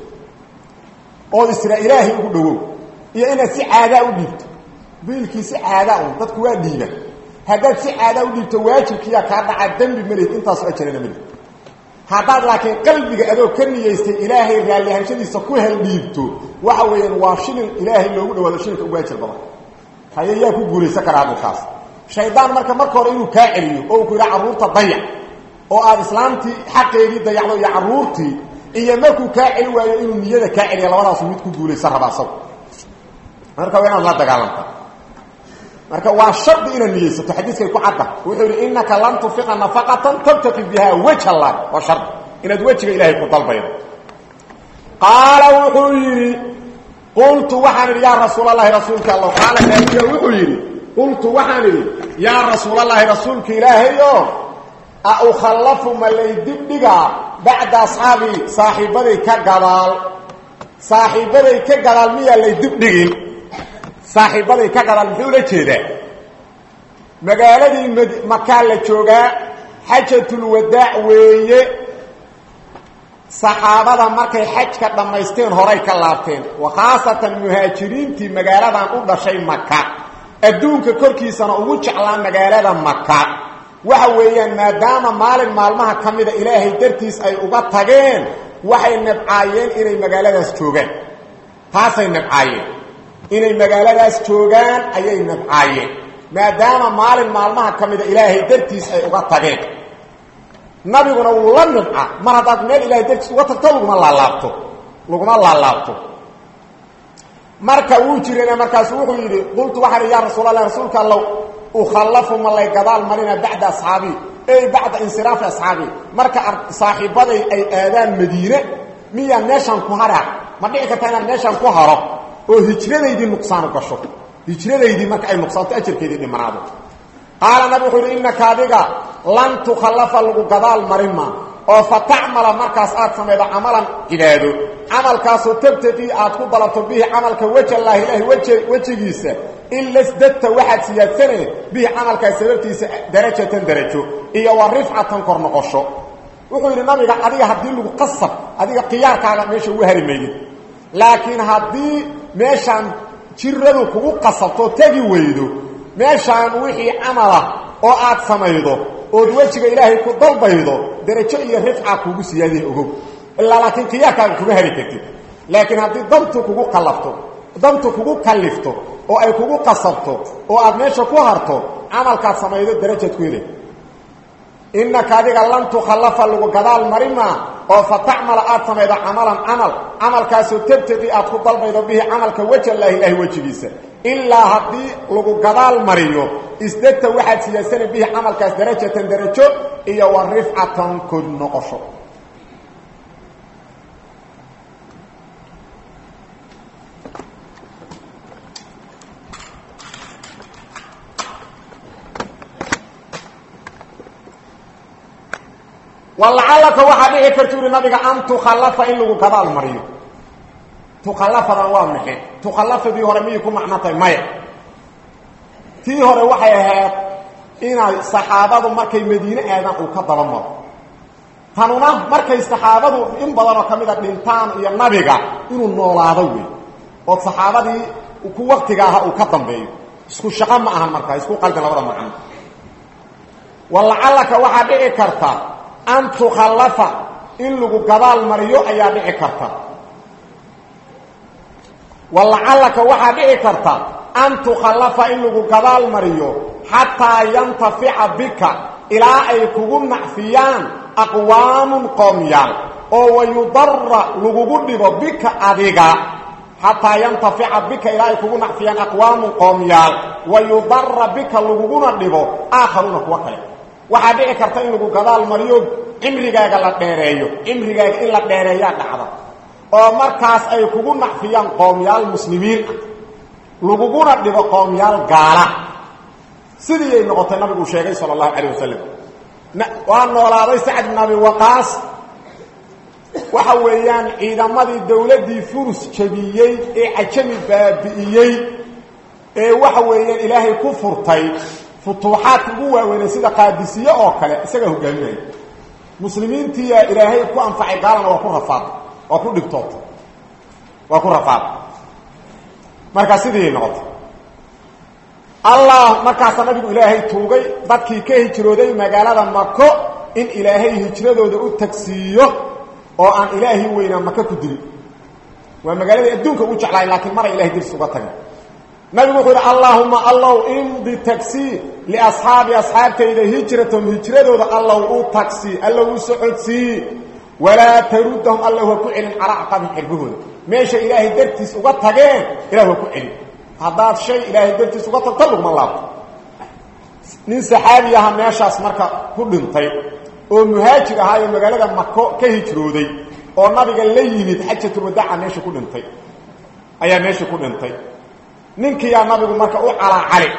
ood isra ilaahay ugu dhowow iyo inaad si caadaa u dhiibto biilkii si caadaa un dadku waa dhiiba haddaad si caadaa u dhiibto waajibkiiyaa kaa dhacaa dembi malihid intaasu ajarana malihid haddaad laakiin qalbiga adoo ka niyeystay ilaahay raallihanshadiisa ku hel dhiibto waxa weeyaan waa shilin ilaahay loogu dhawaado shilinka ugu ajar badan haye yaa ku guulaysan karaa adulkaas shaydaan marka marka hore inuu kaa celiyo oo uu ku yidhaha carruurta dayac oo aada islaamtii xaqeedii dayacdo iyo carruurtii iyo markuu kaa celi waayo inuu niyada kaa celiya labadaasu mid ku guulaysan raba asagu marka waa inaad la dagaalanta marka waa shardi inaad niyeysato xadiiskay ku cadda wuxuu yidhi innaka lan tunfiqa nafaqatan tabtaqi bihaa waj allah waa shardi inaad wejiga ilaahay ku dalbaydo qaala wuxuu yidhi qultu waxaan idhi yaa rasuulalahi rasuulka alla qaala nabiga wuxuu yidhi qultu waxaan idhi yaa rasuulalahi rasuulka ilaahay o a ukhallafu ma lay dibdhigaa bacda asxaabii saaxiibbaday ka gadaal saaxiibbaday ka gadaal miyaa lay dibdhigin saaxiibbaday ka gadaal muxuu la jeedaa magaaladii md makaa la joogaa xajatulwadaac weeye saxaabada markay xajka dhammaysteen horay ka laabteen wa khaasatan muhaajiriintii magaaladan u dhashay maka adduunka korkiisana ugu jeclaa magaalada maka waxa weeyaan maadaama maalin maalmaha ka mida ilaahay dartiis ay uga tageen waxay nabcaayeen inay magaaladaas joogaan taasay nabcaayeen inay magaaladaas joogaan ayay nabcaayeen maadaama maalin maalmaha ka mida ilaahay dartiis ay uga tageen nabiguna wuu la nibca mar haddaad meel ilahay dartiis uga tagto laguma laalaabto laguma laalaabto marka wuu jirana markaasu wuxuu yidhi qultu waxaan idhi yaa rasuulallah rasuulka allow ukhallafu ma lay gadaal marina bacda asxaabii ey bacda insiraafi asxaabii marka saaxiibaday ay aadaan madiine miyaan meeshaan ku haraa ma dhici karta inaan meeshaan ku haro oo hijradaydii nuqsaanu gasho hijradaydii marka ay nuqsaanto ajarkeedii dhimanaado qaala nabi wuxuu yidhi innaka adiga lan tukhallafa lagu gadaal marin maa oo fa tacmala markaas aad samaydo camalan cibaado camalkaasoo tabtaqii aad ku dalabto bihi camalka wejallaahi ilaahi wj wejigiisa ila sdadta waxaad siyaadsanee bihi camalkaas sababtiisa darajatan darajo iyo wa rifcatan kor noqosho wuxuu yidhi nabiga adiga haddii lagu qasab adiga khiyaarkaaga meesha ugu hari maydid laakiin haddii meeshaan jiradu kugu qasabtoo tegi weydo meeshaan wixii camala oo aad samaydo ood wejiga ilaahay ku dalbaydo darajo iyo rifca kuugu siyaadiya ogow ilaa laakiin khiyaarkaaga kuma hari kartid laakiin haddii dantu kugu kalafto dantu kugu kalifto oo ay kugu qasabto oo aad meesha ku harto camalkaad samaydo darajaad ku helay innaka adiga lan tukhallafa lagu gadaal marimaa oo fa tacmala aad samaydo camalan camal camalkaasoo tabtaqi aad ku dalbaydo bihi camalka wejallaahi ilaahi wejigiisa ilaa haddii lagu gadaal mariyo isdegta waxaad siyaasana bihi camalkaas darajatan darajo iyo wa rifcatan kod noqosho walacalaka waxaa dhici karta uri nabiga an tukhallafa in lagu gadaal mariyo tukhallafadan waa maxe tukhallafadii hore miyay ku macno tahay maya tii hore waxay ahayd inay saxaabadu markay madiine aadaan uu ka daba maro tanuna markay saxaabadu in badanoo ka mid a dhintaan iyo nabiga inuu noolaado wey oo saxaabadii ku waktiga aha uu ka dambeeyo isku shaqo ma ahan markaa isku qalbi labada macno walacalaka waxaa dhici karta an tukhallafa in lagu gadaal mariyo ayaa dhici karta walacalaka waxaa dhici karta an tukhallafa in lagu gadaal mariyo xataa yantafica bika ilaa ay kugu nacfiyaan aqwaamun qoomyaal oo wayudara lagugu dhibo bika adiga xataa yantafica bika ilaa ay kugu nacfiyaan aqwaamun qoomyaal wayudara bika laguguna dhibo aakharuuna kuwa kale waxaa dhici karta in lagu gadaal mariyo cimrigaaga la dheereeyo cimrigaaga in la dheereeyaa dhacda oo markaas ay kugu nacfiyaan qoomyaal muslimiin ah laguguna dhibo qoomyaal gaala sidii ay noqotay nabigu sheegay sala allahu calayh wasalam waa noolaaday sacd bin abi waqaas waxa weeyaan ciidamadii dowladdii furus jabiyey ee cajami baabi'iyey ee waxa weeyaan ilaahay ku furtay futuuxaadka ugu waaweynay sida qaadisiye oo kale isagaa hogaaminaya muslimiintiiyaa ilaahay ku anfacay gaalana waa ku rafaaday waa ku dhibtootay waa ku rafaaday markaa sidii noqotay allah markaasaa nabigu ilaahay tuugay dadkii ka hijrooday magaalada mako in ilaahay hijradooda u tagsiiyo oo aan ilaahi weynaa maka ku dilin waa magaaladii adduunka ugu jeclaay laakiin maray ilahay dirs uga tagin nabigu wuxuu yidhi allaahuma allow imdi tagsii liasxaabi asxaabtayda hijratahum hijradooda allow u tagsii allow u socodsii walaa taruddahum allow ha ku celin calaa acqabihim xirbahooda meesha ilaahay dartiis uga tageen ilah ha ku celin haddaad shay ilaahay dartiis uga tagto laguma laabto nin saxaabi aha meeshaas marka ku dhintay oo muhaajir ahaa oo magaalada mako ka hijrooday oo nabiga la yimid xajatulwadaaca meesha ku dhintay ayaa meesha ku dhintay ninkiyaa nabigu marka u calaacali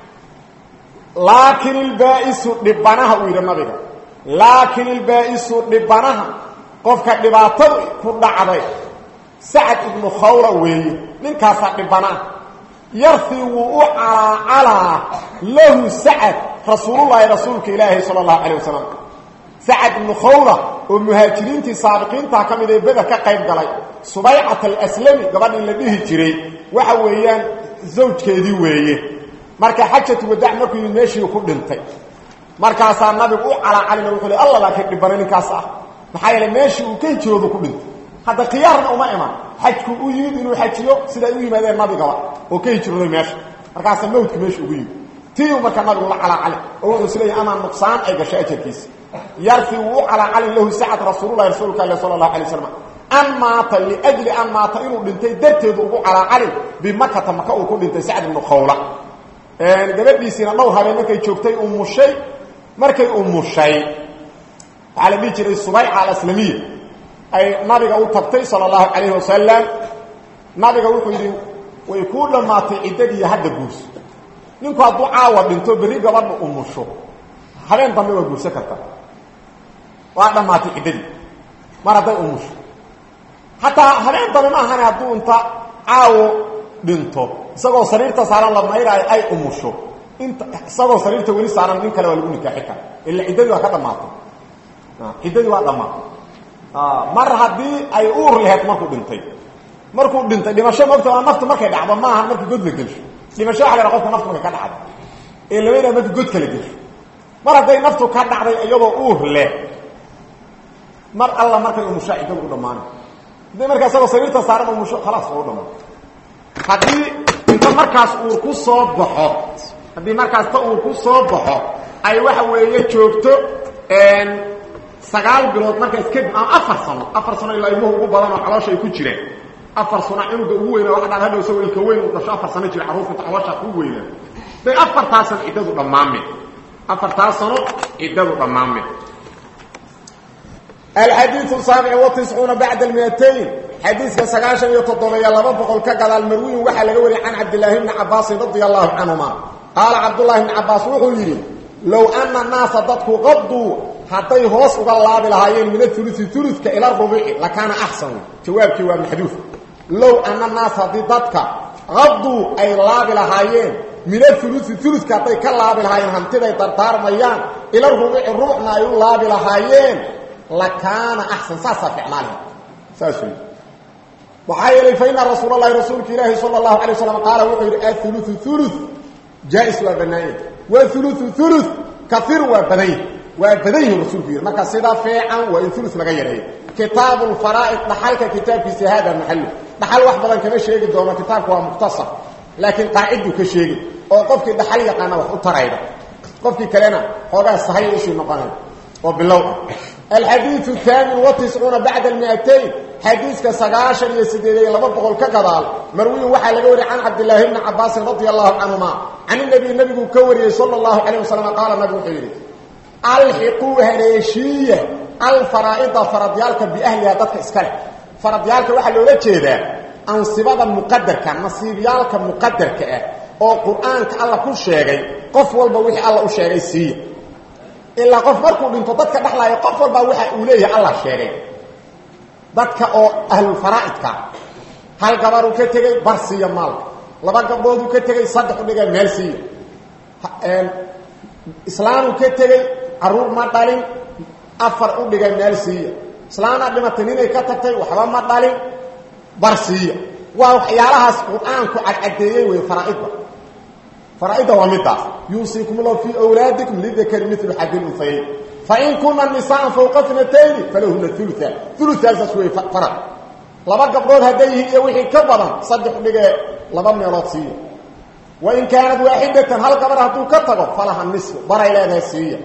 laakin ilbaa'isu dhibanaha uu yidhi nabiga laakin ilbaa'isu dhibanaha qofka dhibaatadu ku dhacday sacad ibnu khawra weeye ninkaasaa dhibanaah yarfii wuu u calaacalaa lahu sacad rasuulullaahi rasuulka ilaahi sala allahu calayh wasalam sacad ibnu khawra oo muhaajiriintii saabiqiintaa ka mid ee beder ka qayb galay subaycat alaslami gabadhii la dhihi jiray waxa weeyaan zawjkeedii weeye marka xajatu wadaac markuu yimid meeshii ku dhintay markaasaa nabigu u calaacalina wuxuu le alla laakiin dhibana ninkaas ah maxaa yeele meeshii uu ka hijroodu ku dhintay hadda khiyaarna uma iman xajku u yimid inuu xajiyo siday u yimaadeen nabigaba oo ka hijrooday meesha markaasaa mawdka meesha ugu yimid tiiu markaa nabigu la calaacali oo wuxuu isleeyahy amaa nuqsaan ay gashay ajarkiisa yarfi wuu u calaacalin lahu sacad rasuululahi rasuulka ale sala allahu alay waslam an maata liajli an maata inuu dhintay darteedu ugu calaacalin bimakata maka uu ku dhintay sacd ibnu khawla gabadhiisiina dhowr habeen markay joogtay umushay markay umushay waxaa la dhihi jiray subayca alaslamiya ay nabiga u tagtay sala allahu calayhi wasalam nabiga wuxuu yidhi way kuu dhammaatay ciddadiiyo hadda guurso ninku hadduu caawa dhinto berri gabadha umusho habeen dambe waa guursan kartaa waa dhammaatay ciddadii mar hadday umusho hataa habeen dambe ma ahane hadduu inta caawo dhinto isagoo sariirta saaran la mayraayo ay umusho inta isagoo sariirta weli saaran nin kale waa lagu nikaaxi kara ila ciddadii waa ka dhammaatay ciddadii waa dhammaatay mar haddii ay uur laheyd markuu dhintay markuu dhintay dhimasho mogta waa naftu markay dhacdo maaha markii god la gelsho dhimasho waxa la qofka naftu markay ka dhacdo ee lamayna markii godka la gelsho mar hadday naftu ka dhacday iyadoo uur leh mar alla markay umushaa ciddadu u dhammaanay hadday markaa isagoo sariirta saaran umusho khalaas waa u dhammaanay haddii inta ta markaas uur ku soo baxo haddii markaas ta uur ku soo baxo ay waxa weeye joogto sagaal bilood markaas kadib ama afar sano afar sano ilaa ilmuhu ugu badan oo caloosha ay ku jireen afar sano cunuga ugu weyna waxa dhaan hadhow isagoo ilka weyn uu dhasho afar sano jira carruurta inta caloosha ku weyna day afartaa sano ciddadu dhammaame afartaa sano ciddadu dhammaame الحديث السابع والتسعون بعد المئتين حديث كسقاشا يتطلع لبا بقل كقضى المروي وحا لقوري عن عبد الله بن عباس رضي الله عنهما قال عبد الله بن عباس وحو يري لو أن الناس ضدك غضوا حتى يهوص الله بالهايين من الثلث ثلث إلى الربع لكان أحسن جواب جواب محدوث لو أن الناس ضدك غضوا أي الله بالهايين من الثلث ثلث كاتي كالله بالهايين همتدى يترتار ميان إلى الربع الربع نايو الله بالهايين لكان احسن ساسا فعلانه ساسوي وحايل فإن رسول الله رسولك الله صلى الله عليه وسلم قال وقير الثلث ثلث جائز وبنائي والثلث ثلث كثير وبنائي وبنائي رسولك ما كسيدا فيعا وإن ثلث لغيره كتاب الفرائض نحلك كتاب في هذا المحل نحل وحبا كما شيء دوما كتابك هو مختصر لكن قاعده كشيء او قفك دحل يقانا وحو تريدا قفك كلنا هذا صحيح وشي نقانا وبالله الحديث الثامن والتسعون بعد المئتين حديث كسقاشر يسديدي لبقل كقضال مروي وحا لقوري عن عبد الله بن عباس رضي الله عنهما عن النبي النبي كوري صلى الله عليه وسلم قال النبي حيري الحقوا هريشية الفرائض فرضيالك بأهلها ضدك اسكالك فرضيالك وحا لولا جيدا أنصبادا مقدرك نصيبيالك مقدرك oo quraanka alla ku sheegay qof walba wixii alla u sheegay sii ilaa qof markuu dhinto dadka dhaxlaya qof walba waxa uu leeyahay Allah sheegay dadka oo ahlul faraa'idka hal gabar uu ka tagay barsiya maal laba gabdhood uu ka tagay saddex dhigay meel siiya een islaam uu ka tagay caruur ma dhalin afar u dhigay meel siiya islaana dhimatay inay ka tagtay waxba ma dhalin barsiya waa waxyaalahaas quraanku cadeeyay way faraa'idba فرائد ومدى يوصيكم الله في أولادكم للذكر مثل حد الأنثيين فإن كنا النساء فوق اثنتين فلهن الثلثة ثلثة سوى فرق لبا قبضون هديه يوحي كبرا صدق بقى لبا ميراثية وإن كانت واحدة هل قبرها تو كتغو فلها النصف برا إلى ناسية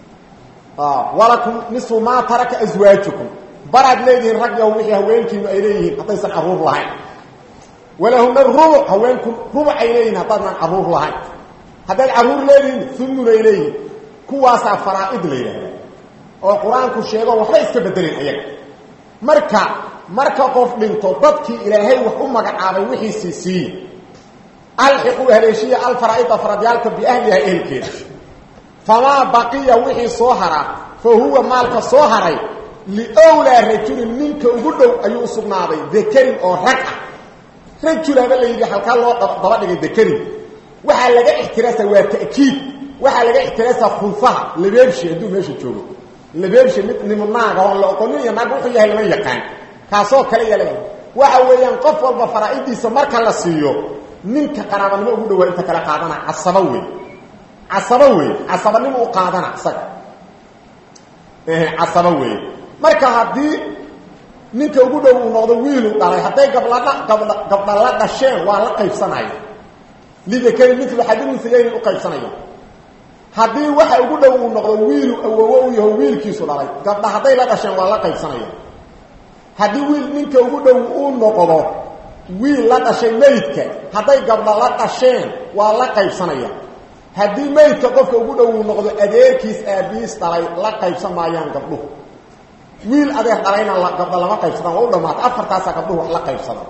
آه. ولكم نصف ما ترك أزواجكم برد ليدين رقيا وحي هوينكم إليهم حتى يسن عرور لهين ولهم الربع هوانكم ربع إليهن هطانا عرور لهين هذا العرور ليهن ثمن إليهن كواسع فرائد ليهن وقرآنك الشيء وحلا يستبدلين أيك مركا مركا قف من تضبك إلهي وحمك عابي وحي سيسي الحقوا هليشية الفرائد فراديالك بأهلها إلكين فما بقي وحي صوهرة فهو مالك صوهري لأولى رجل منك أقول أيو صبناضي ذكر أو ركع رجل هذا اللي يجي حلقة الله ضبط لك ذكر وحا لقى احتراسة وتأكيد وحا لقى احتراسة خلفها اللي بيمشي عندو ماشي تشوفه اللي بيمشي من الناقة ولا أقولني يا ناقة وحيها لما يقان كاسو كلي لغا waxa weeyaan qof walba faraa'idiisa marka la siiyo ninka qarabanimo ugu dhaw inta kala qaadana asaba weey asaba weey asabanimo u qaadana asaga eh asaba weey marka hadii ninka ugu dhow uu noqdo wiil uu dhalay haday gabladha gabdha la dhasheen waa la qaybsanayo liga kale mithlu hadin mislayn u qaybsanayo hadii waxa ugu dhow uu noqdo wiil awowo uu yahay wiilkiisu dhalay gabdha haday la dhasheen waa la qaybsanayo hadii wiil ninka ugu dhow uu noqdo wiil la dhashay meydka haday gabdha la dhasheen waa la qaybsanaya hadii meydka qofka ugu dhow uu noqdo adeerkiis aabiis dhalay la qaybsan maayaan gabdhuhu wiil adeer dhalayna la gabdha lama qaybsadaan waa u dhamaatay afartaasa gabdhuhu la qaybsada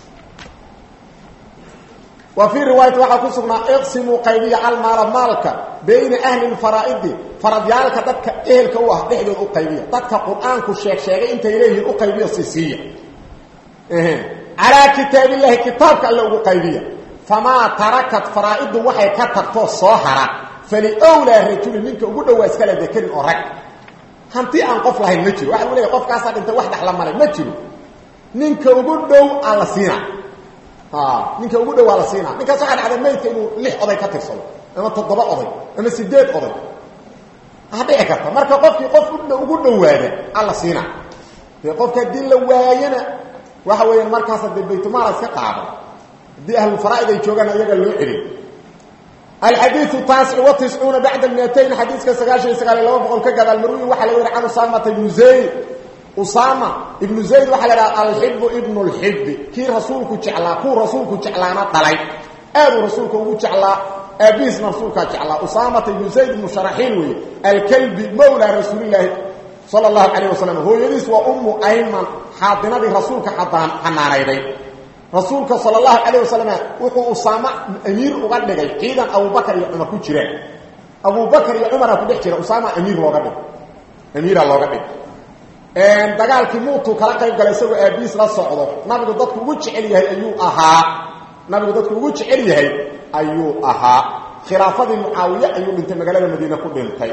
وفي رواية وحا كسبنا اقسموا قيبية المال مالك بين أهل الفرائد فرضيالك ددك أهلك هو دحدود القيبية ددك قرآنك الشيخ شيخ انت إليه القيبية السيسية إيه. على كتاب الله كتابك الله القيبية فما تركت فرائد وحي كتبته الصوحرة فلأولى الرجل منك أقول له أسكال ذكر أورك hantii aan qof lahayn ma jiro waxa uu leeyahay qofkaas inta wax dhaxla malay ma jiro ninka ugu dhow aan la siina ah ninka ugu dhow aan la siina ninkaas waxa dhacday meydka inuu lix oday ka tirsado ama toddoba oday ama sideed oday hadii karta marka qofkii qof ugu dhowaada aan la siina ee qofka dil la waayana waxa weeyaan markaas hadii baytumaal iska qaado haddii ahlulfaraa'id ay joogaan iyaga loo celin alxadiiu taasic wa tiscuuna bacda miatayn xadiiska sagaashan iyo sagaal iyo laba boqol ka gadaal marwi waxaa laga wari can usaamata ibnu zayd usaama ibnu zayd waxaa la dhaha alxibu ibnu lxibi kii rasuulku jeclaa kuu rasuulku jeclaana dhalay aaduu rasuulka ugu jeclaa aabihiisna rasuulkaa jeclaa usaamata ibnu zayd ibnu sharaxiil weeye alkalbi mawlaa rasuulilaahi sala allahu calayh wasalam hooyadiis waa ummu ayman xaadinadii rasuulka xanaanayday rasuulka sala allahu calayh wasalam wuxuu usaamo amiir uga dhigay ciidan abubakar iyo cumar ku jiraan abubakar iyo cumaraa ku dhex jira usaama amiir looga dhig amiira looga dhig dagaalkii muutuu kala qayb galay isagoo aabiis la socdo nabigu dadku ugu jecel yahay ayuu ahaa nabigu dadku ugu jecel yahay ayuu ahaa khilaafadii mucaawiye ayuu dhintay magaalada madiine ku dhintay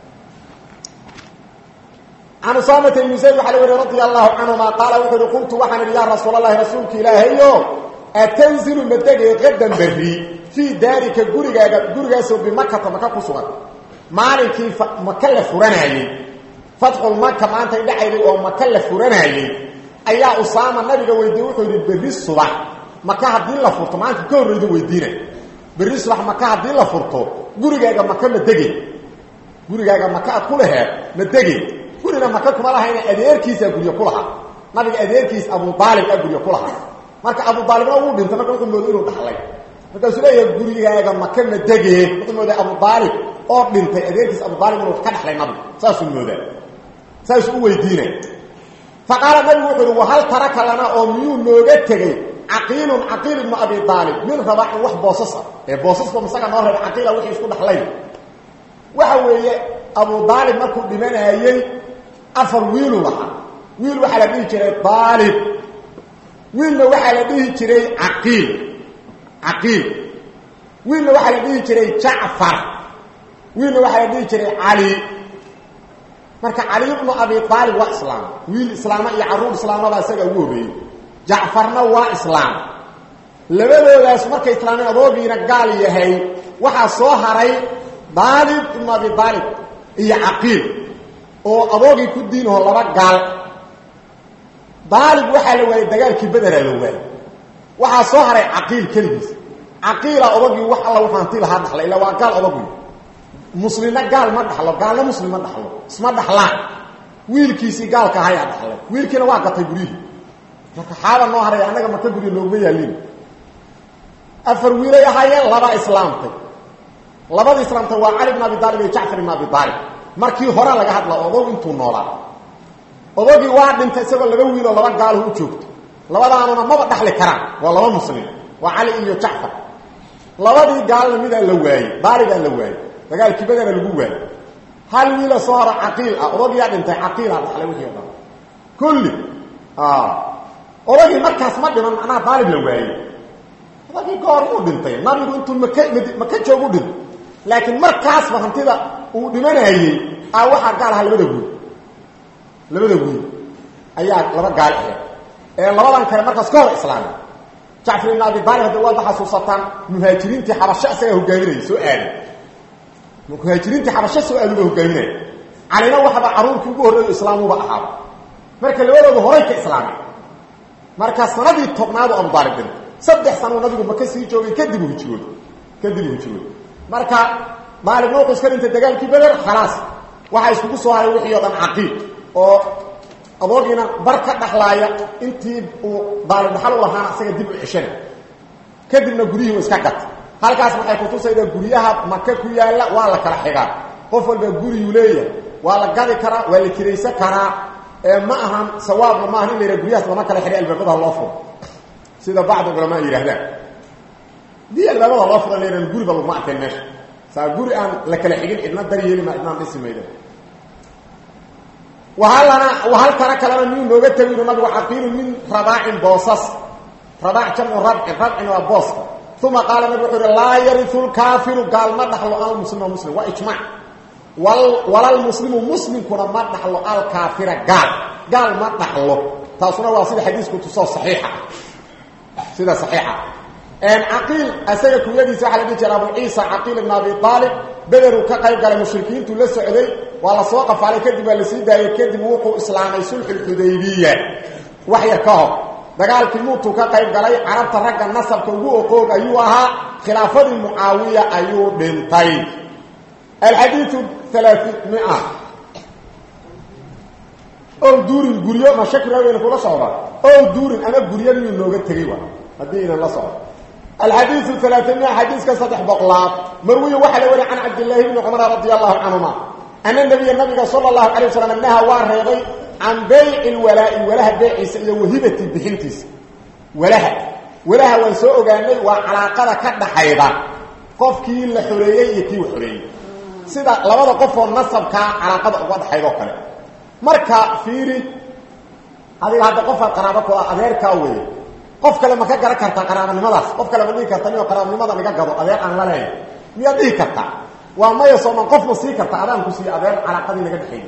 can usaamata ibni zayd waxaa la weri radia allahu canhuma qaala wuxuu uhi qultu waxaan idhi yaa rasuul allahi rasuulka ilaahayo atanzilu madegay qadan berri fii daarika gurigaaga gurigaasoo bimakata maka ku sugan maalinkii maka la furanaayey fatxulmaka maantay dhacayday oo maka la furanaayey ayaa usaama nabiga weydiiyey wuxuu yidhi berri subax maka haddii la furto maanta ka horreydu weydiina berri subax maka haddii la furto gurigaaga maka ma degey gurigaaga maka aad ku laheed ma degey gurina maka kuma lahayna adeerkiisaa guryo ku lahaa nabiga adeerkiis abu aalib a guryo ku lahaa marka abu aalibna wuu dhintay marka wuxuu mooday inuu dhaxlay markaasuu leeyahay gurigaaga maka ma degee wuxuu mooday abu aalib oo dhintay adeerkiis abu aalib inuu ka dhaxlay nabiga saasuu moodaa saasuu u weydiinay fa qaala nabigu wuxuu uhi wahal taraka lana oo miyuu nooga tegey caqiilun caqiil ibnu abi aalib min rabaaxin wax boosas ah ee boosasba masaga noo reeba caqiila wixii isku dhaxlay waxa weeye abu aalib markuu dhimanaayey afar wiilu lahaa wiil waxaa la dhihi jiray aalib wiilna waxaa la dhihi jiray caqiil caqiil wiilna waxaa la dhihi jiray jacfar wiilna waxaa la dhihi jiray cali marka cali ibnu abi aalib waa islaam wiil islaama iyo carruur islaamada isaga ugu horreeyey jacfarna waa islaam labadoodaas markay islaameen adoogiina gaal yahay waxaa soo haray aalib ibnu abi aalib iyo caqiil oo adoogii ku diinaho laba gaal daalib waxaa la waayey dagaalkii bederaa la waayey waxaa soo haray caqiil keligiis caqiila odagii wax alla wuxuu hanti lahaa dhaxlay illa waa gaal odagii muslimna gaal ma dhaxlo gaalna muslim ma dhaxlo isma dhaxlaan wiilkiisii gaalka ahayaa dhaxlay wiilkiina waa gatay guryihii marka xaaba noo haray annaga maka gurya looguma yaalin afar wiilay ahaayeen laba islaamtay labada islaamtay waa cali bn abi aalib iyo jacfar ibn abi aalib markii hore laga hadla odog intuu noolaa odogii waa dhintay isagoo laba wiiloo laba gaalahu u joogto labadaanuna maba dhaxli karaan waa laba muslim waa cali iyo jacfar labadii gaalna midaa la waayey daaligaa la waayey dagaalkii badana lagu waayey hal wiila soo haro caqiil ah odagiyaa dhintay caqiilaa dhaxlay wixii o dhan kulli odagii markaas ma dhiman macnaha daalib la waayey odagii goor muu dhintay nabigu intuu maka maka joogu dhintay laakiin markaasba hantida uu dhimanayey a waxaa gaal ahaa labada wiil labada wiil ayaa laba gaal aheed ee labadan kale markaas ka hor islaamay jacfar ibn abi aalib hadda waadba xasuusataan muhaajiriintii xabasho isagaa hogaaminaya soo aaday muhaajiriintii xabasho soo aaduba hogaaminaya calina waxaba carruurkii ugu horreeyo islaamuba ahaaba marka labadooda horay ka islaamay marka sanadii tobnaadu abu aalib dhintay saddex sanuu nabigu maka sii joogay kadib u hijrooday kadib u hijrooday marka daalibna wuxuu iska dhintay dagaalkii beder khalaas waxaa iskugu soo haray wixii oo dhan caqiid oo adoogiina bar ka dhaxlaaya intii uu daalib dhaxal u lahaana isaga dib u ceshana kadibna guryihii u iska gata halkaas waxay kutusaydaa guryaha maka ku yaalla waa la kala xigaa qof walba guriyuu leeyahay waa la gadi karaa waa la kiraysan karaa ee ma ahan sawaabna ma ahan in la yidhaha guryahaas lama kala xidhay albaabada loo furo sida bacdu culamaa yidhaahdaan dii albaabada loo furo la guriba laguma arkeen meesha saa guri aan la kala xigin cidna dar yeeli ma cidnaan dhisi mayda wahalana wahal tara kalena miyuu nooga tegi inu nabigu caqiilu min rabaacin boosas rabaac jamcu rabcin rabcin waa booska uma qaala nabig wuxuu uhi laa yariu lkaafiru gaal ma dhaxlo almuslima muslim waa ijmac walalmuslimu muslimkuna ma dhaxlo alkaafira gaal gaal ma dhaxlo taasuna waa sida xadiisku tusoo saxiixa sida saxiixa caqiil isaga kunyadiisa waxaa la dhihi jira abu ciisa caqiil ibn abi aalib bederuu ka qayb galay mushrikiintuu la socday waa la soo qafaalay kadib waa la sii daayey kadib wuxuu islaamay sulxu lxudaybiya wax yar ka hor dagaalkii muutuu ka qayb galay carabta ragga nasabka ugu oqoog ayuu ahaa khilaafadii mucaawiya ayuu dhintay alxadiiu alaaimia ow duurin guryo ma shaki raaweyna kula socda ow duurin ama guryo miyuu nooga tegay wa haddii inan la socdo alxadiiu alaaimia xadiiska saddex boqolaad marwiye waxaa la wariy can cabdillaahi bni cumar radia allahu canhuma ana nabiya nabiga sala allahu calay wasalam naha waa reebay can bayci lwalaa'i walaha beeciisa iyo wahibati bixintiisa walaha walaha waan soo ogaanay waa calaaqada ka dhaxayda qofkii la xoreeyey iyo kii xoreeyey sida labada qofoo nasabkaa calaaqada uga dhaxaydoo kale marka fiiri adiga hadda qofaad qaraabo ku ah adeerkaa weeye qof kale ma ka garan kartaa qaraabanimadaas qof kale ma dhihi karta niyo qaraabanimada iga gado adeer aan la leehay miyaad dhihi kartaa waa maya sooman qof ma sii karta adaan ku siiye adeer calaaqadii naga dhexeeyey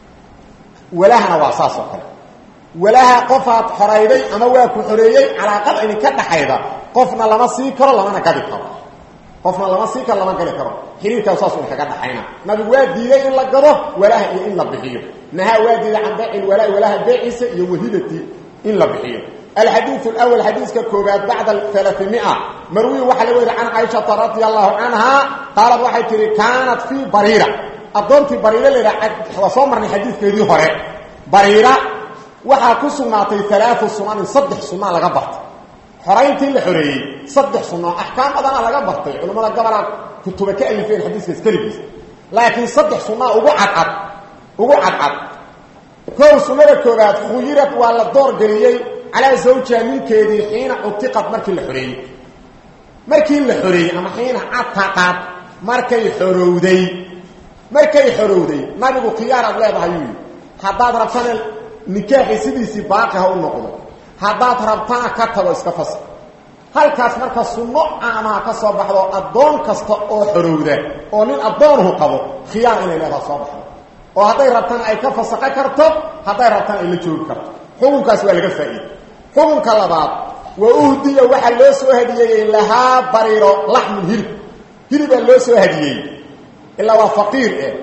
walahana waa saas oo kale walaha qofaad xorayday ama waa ku xoreeyey calaaqad idinka dhaxayda qofna lama sii karo lamana gadi karo qofna lama sii karo lama gadi karo xiriirkaas saas idinkaga dhaxayna nabigu waa diiday in la gado walaha iyo in la bixiyo nahaa waa diiday can bayci lwalaa walaha beeciisa iyo wahibati in la bixiyo alxadiiu lawal xadiiska koobaad bacda alaaimia marwi waxaa la weriy can caaishata radia allahu canha qaalad waxay tihi kaanat fii bariira addoontii bariira laydhaha waa soo marnay xadiidkeedii hore bariira waxaa ku sugnaatay alaau sunanin saddex sunaa laga bartay xorayntii la xoreeyey saddex suno axkaam badana laga bartay culimmada gabalaa kutuba ka alifeen xadiiskaas keligiis laakiin saddex sunaa ugu cadcad ugu cadcad kow sunada koobaad khuyirad waa la doorgeliyey calaa zawjiha ninkeedii xiina cutiqad markii la xoreeyey markii la xoreeyey ama xiina cataqad markay xorowday markay xorowday nabigu khiyaaraad leedahay yuu yidhi haddaad rabtana nikaaxi sidiisii baaqi ha u noqdo haddaad rabtana ka tago iska fasa halkaas marka sunno caamaha ka soo baxdo addoon kasta oo xorowda oo nin addoonuhu qabo khiyaar inay leedaha soo baxdo oo hadday rabtana ay ka fasaqo karto hadday rabtana ay la joogi karto xukunkaas waa laga faa'iiday xukunka labaad wa uhdiya waxaa loo soo hadiyeeyey lahaa bariiro laxmun hilib hilibaa loo soo hadiyey ilaa waa faqiir eh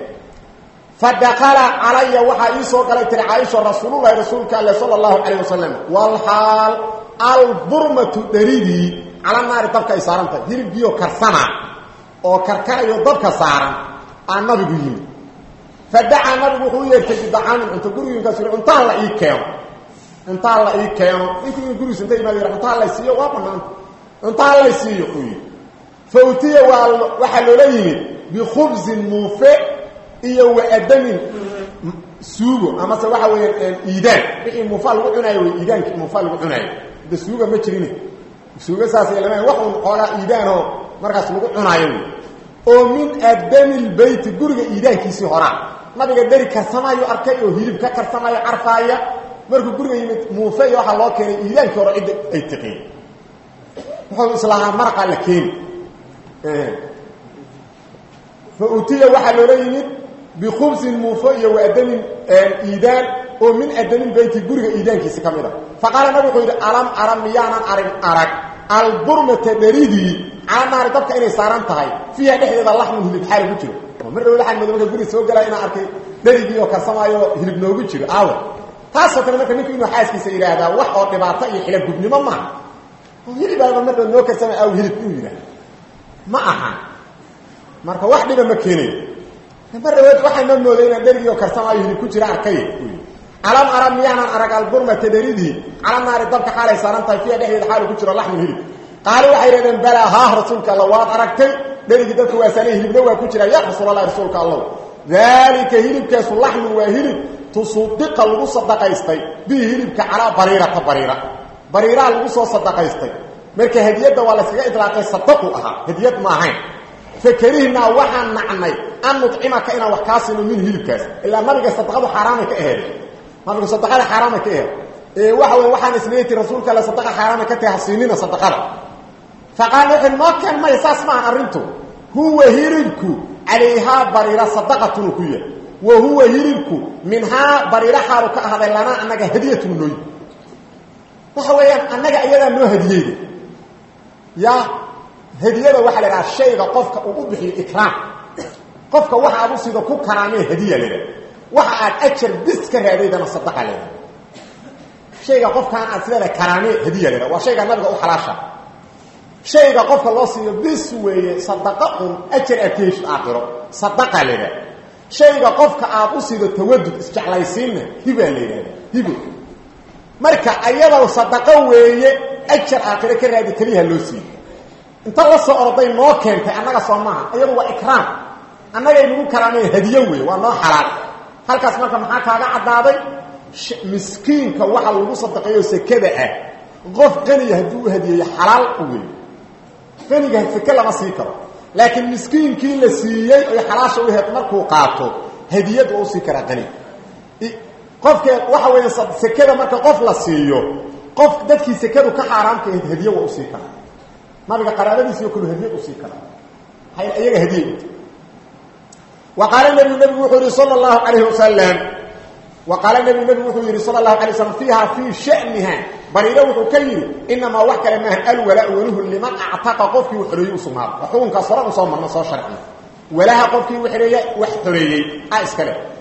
fadakala calaya waxaa ii soo galay tiri caaisha rasuululahi rasuulka alle sala allahu calayh wasalam walxaal alburmatu dharidii cala naari dabka ay saaran tahay hilibkiioo karsana oo karkarayo dabka saaran aa nabigu yimid fadacaa nabigu wuxuu u yeertay bidacaamin cunto gurigiinkaas yii cuntaan la ii keeno cuntaan la ii keeno ninkii gurigiis inta imaad yih cuntaan lay siiyo waa banaanta cuntaan lay siiyo uu yidhi fa utiya waa waxaa loola yimid bikhubsin muufe iyo waadamin suugo amase waxa weeyaan iidaan wixii muufaa lagu cunaayo wey iidaankii muufaa lagu cunaayo de suuga ma jirin suuga saasay lama wax un xoogaa iidaanoo markaas lagu cunaayo wey oo min adami lbeyti guriga iidaankiisii horaa nabiga deri karsamaayo arkay oo hilib ka karsamaayo carfaaya markuu guriga yimid muufe iyo waxaa loo keenay iidaankii hore cidda ay tiqeen wuxuu islahaa maraqaa la keeni fa utiya waxaa loola yimid bikubsin muufo iyo waadamin iidaan oo min adamin beyti guriga iidaankiisi ka mid a faqaala nabig wuxuu yidhi alam ara miyaanan arin arag alburmata dharidii cala naari dabka inay saaran tahay fiiha dhexdeeda laxmun hilib xaal ku jiro mar dhow laxan mado marka guriga soo galaa inaan arkay dharigii oo karsamaayo hilib noogu jiro aawa taasoo kale marka ninku inuu xaaskiisa yidhaahdaa wax oo dhibaato iyo xila gubnimo maaha hilibaaba mar dhow noo karsama aaw hilib inuu yidhahda ma aha marka wax dhiba ma keenayo mar dhaweed waxaanoo mooday inaan dherigii oo karsamaayo hilib ku jira arkay alam ara miyaanan arag alburmata dheridii cala naari dabka xaalay saaran tahay fiiha dhexdeeda xaalu ku jiro laxmun hilib qaali waxay yidhahdeen balaa haah rasuulka alla waad aragtay dherigii dadka waasaanay hilibna waa ku jira ya rasuulallahi rasuulka allow daalika hilibkaasu laxmun waa hilib tusudiqa lagu sadaqaystay bihi hilibka calaa bariirata bariira bariiraha lagu soo sadaqaystay marka hadiyadda waa layskaga idlaaqay sadaqu ahaa hadiyad ma ahayn fakarihnaa waxaan nacnay an nucimaka inaan wax kaa sino min hilibkaas ilaa nabiga sadaqadu xaaraamay ka aheed nabigu sadaqada xaaraamay ka aheed ee waxa wey waxaan isleeti rasuulka alle sadaqa xaaraamay ka tahay hasiinina sadaqada faqaala wuxuu noo keen maya saas maahan arrintu huwa hilibku calayhaa bariira sadaqatunu ku yahay wa huwa hilibku minhaa bariira xaalu ka ahaaday lanaa annaga hadiyatun nooy waxa weeyaan annaga iyadaa noo hadiyeyda ya hadiyada waxaa la idhaha shayga qofka uu u bixiyo ikraam qofka waxa aad u sida ku karaamee hadiya la idhaha waxa aad ajar bis ka raadaydana sadaqa la idhaha shayga qofkaan aad sileeda karaame hadiya leeda waa shayga nabiga u xalaasha shayga qofka loo siiyo bis weeye sadaqa un ajar akeeshu aakhiro sadaqa leeda shayga qofka aad u siido tawadud isjeclaysiinna hibaa la yidhahda hibo marka ayadoo sadaqo weeye ajar aakhiro ka raadi keliyaha loo siiyo inta la soo orday noo keentay annaga soo maaha iyadu waa ikraam annagay nagu karaameen hadiyo weeye waa noo xalaal halkaas marka maxaa kaaga caddaaday miskiinka waxa lagu sadaqeeyo sekada ah qof qaniya hadduu u hadiyeeyo xalaal u wey qaniga seke lama sii karo laakiin miskiinkii la siiyey oy xalaasha u heed markuu qaato hadiyad waa usii karaa qani qofke waxa weya sekada marka qof la siiyo qof dadkii sekadu ka xaaraamka ahayd hadiye waa usii karaa nabiga qaraabadiisiyo kulu hadiyad usii karaa maxaa iyaga hadiye uta wa qaala nebigu nebigu wuxuu yihi sala allahu calayhi wasalam wa qaala nebigu nebigu wuxuu yidhi sala allahu alay slam fiiha fii shaniha bariiro wuxuu ka yidhi inamaa wax kale maaha alwalaa waluhu liman actaqa qofkii u xoreeyey u sugnaado xukunkaas hore u soo marna soo sharcina walaha qofkii ureeye wax xoreeyey a iskale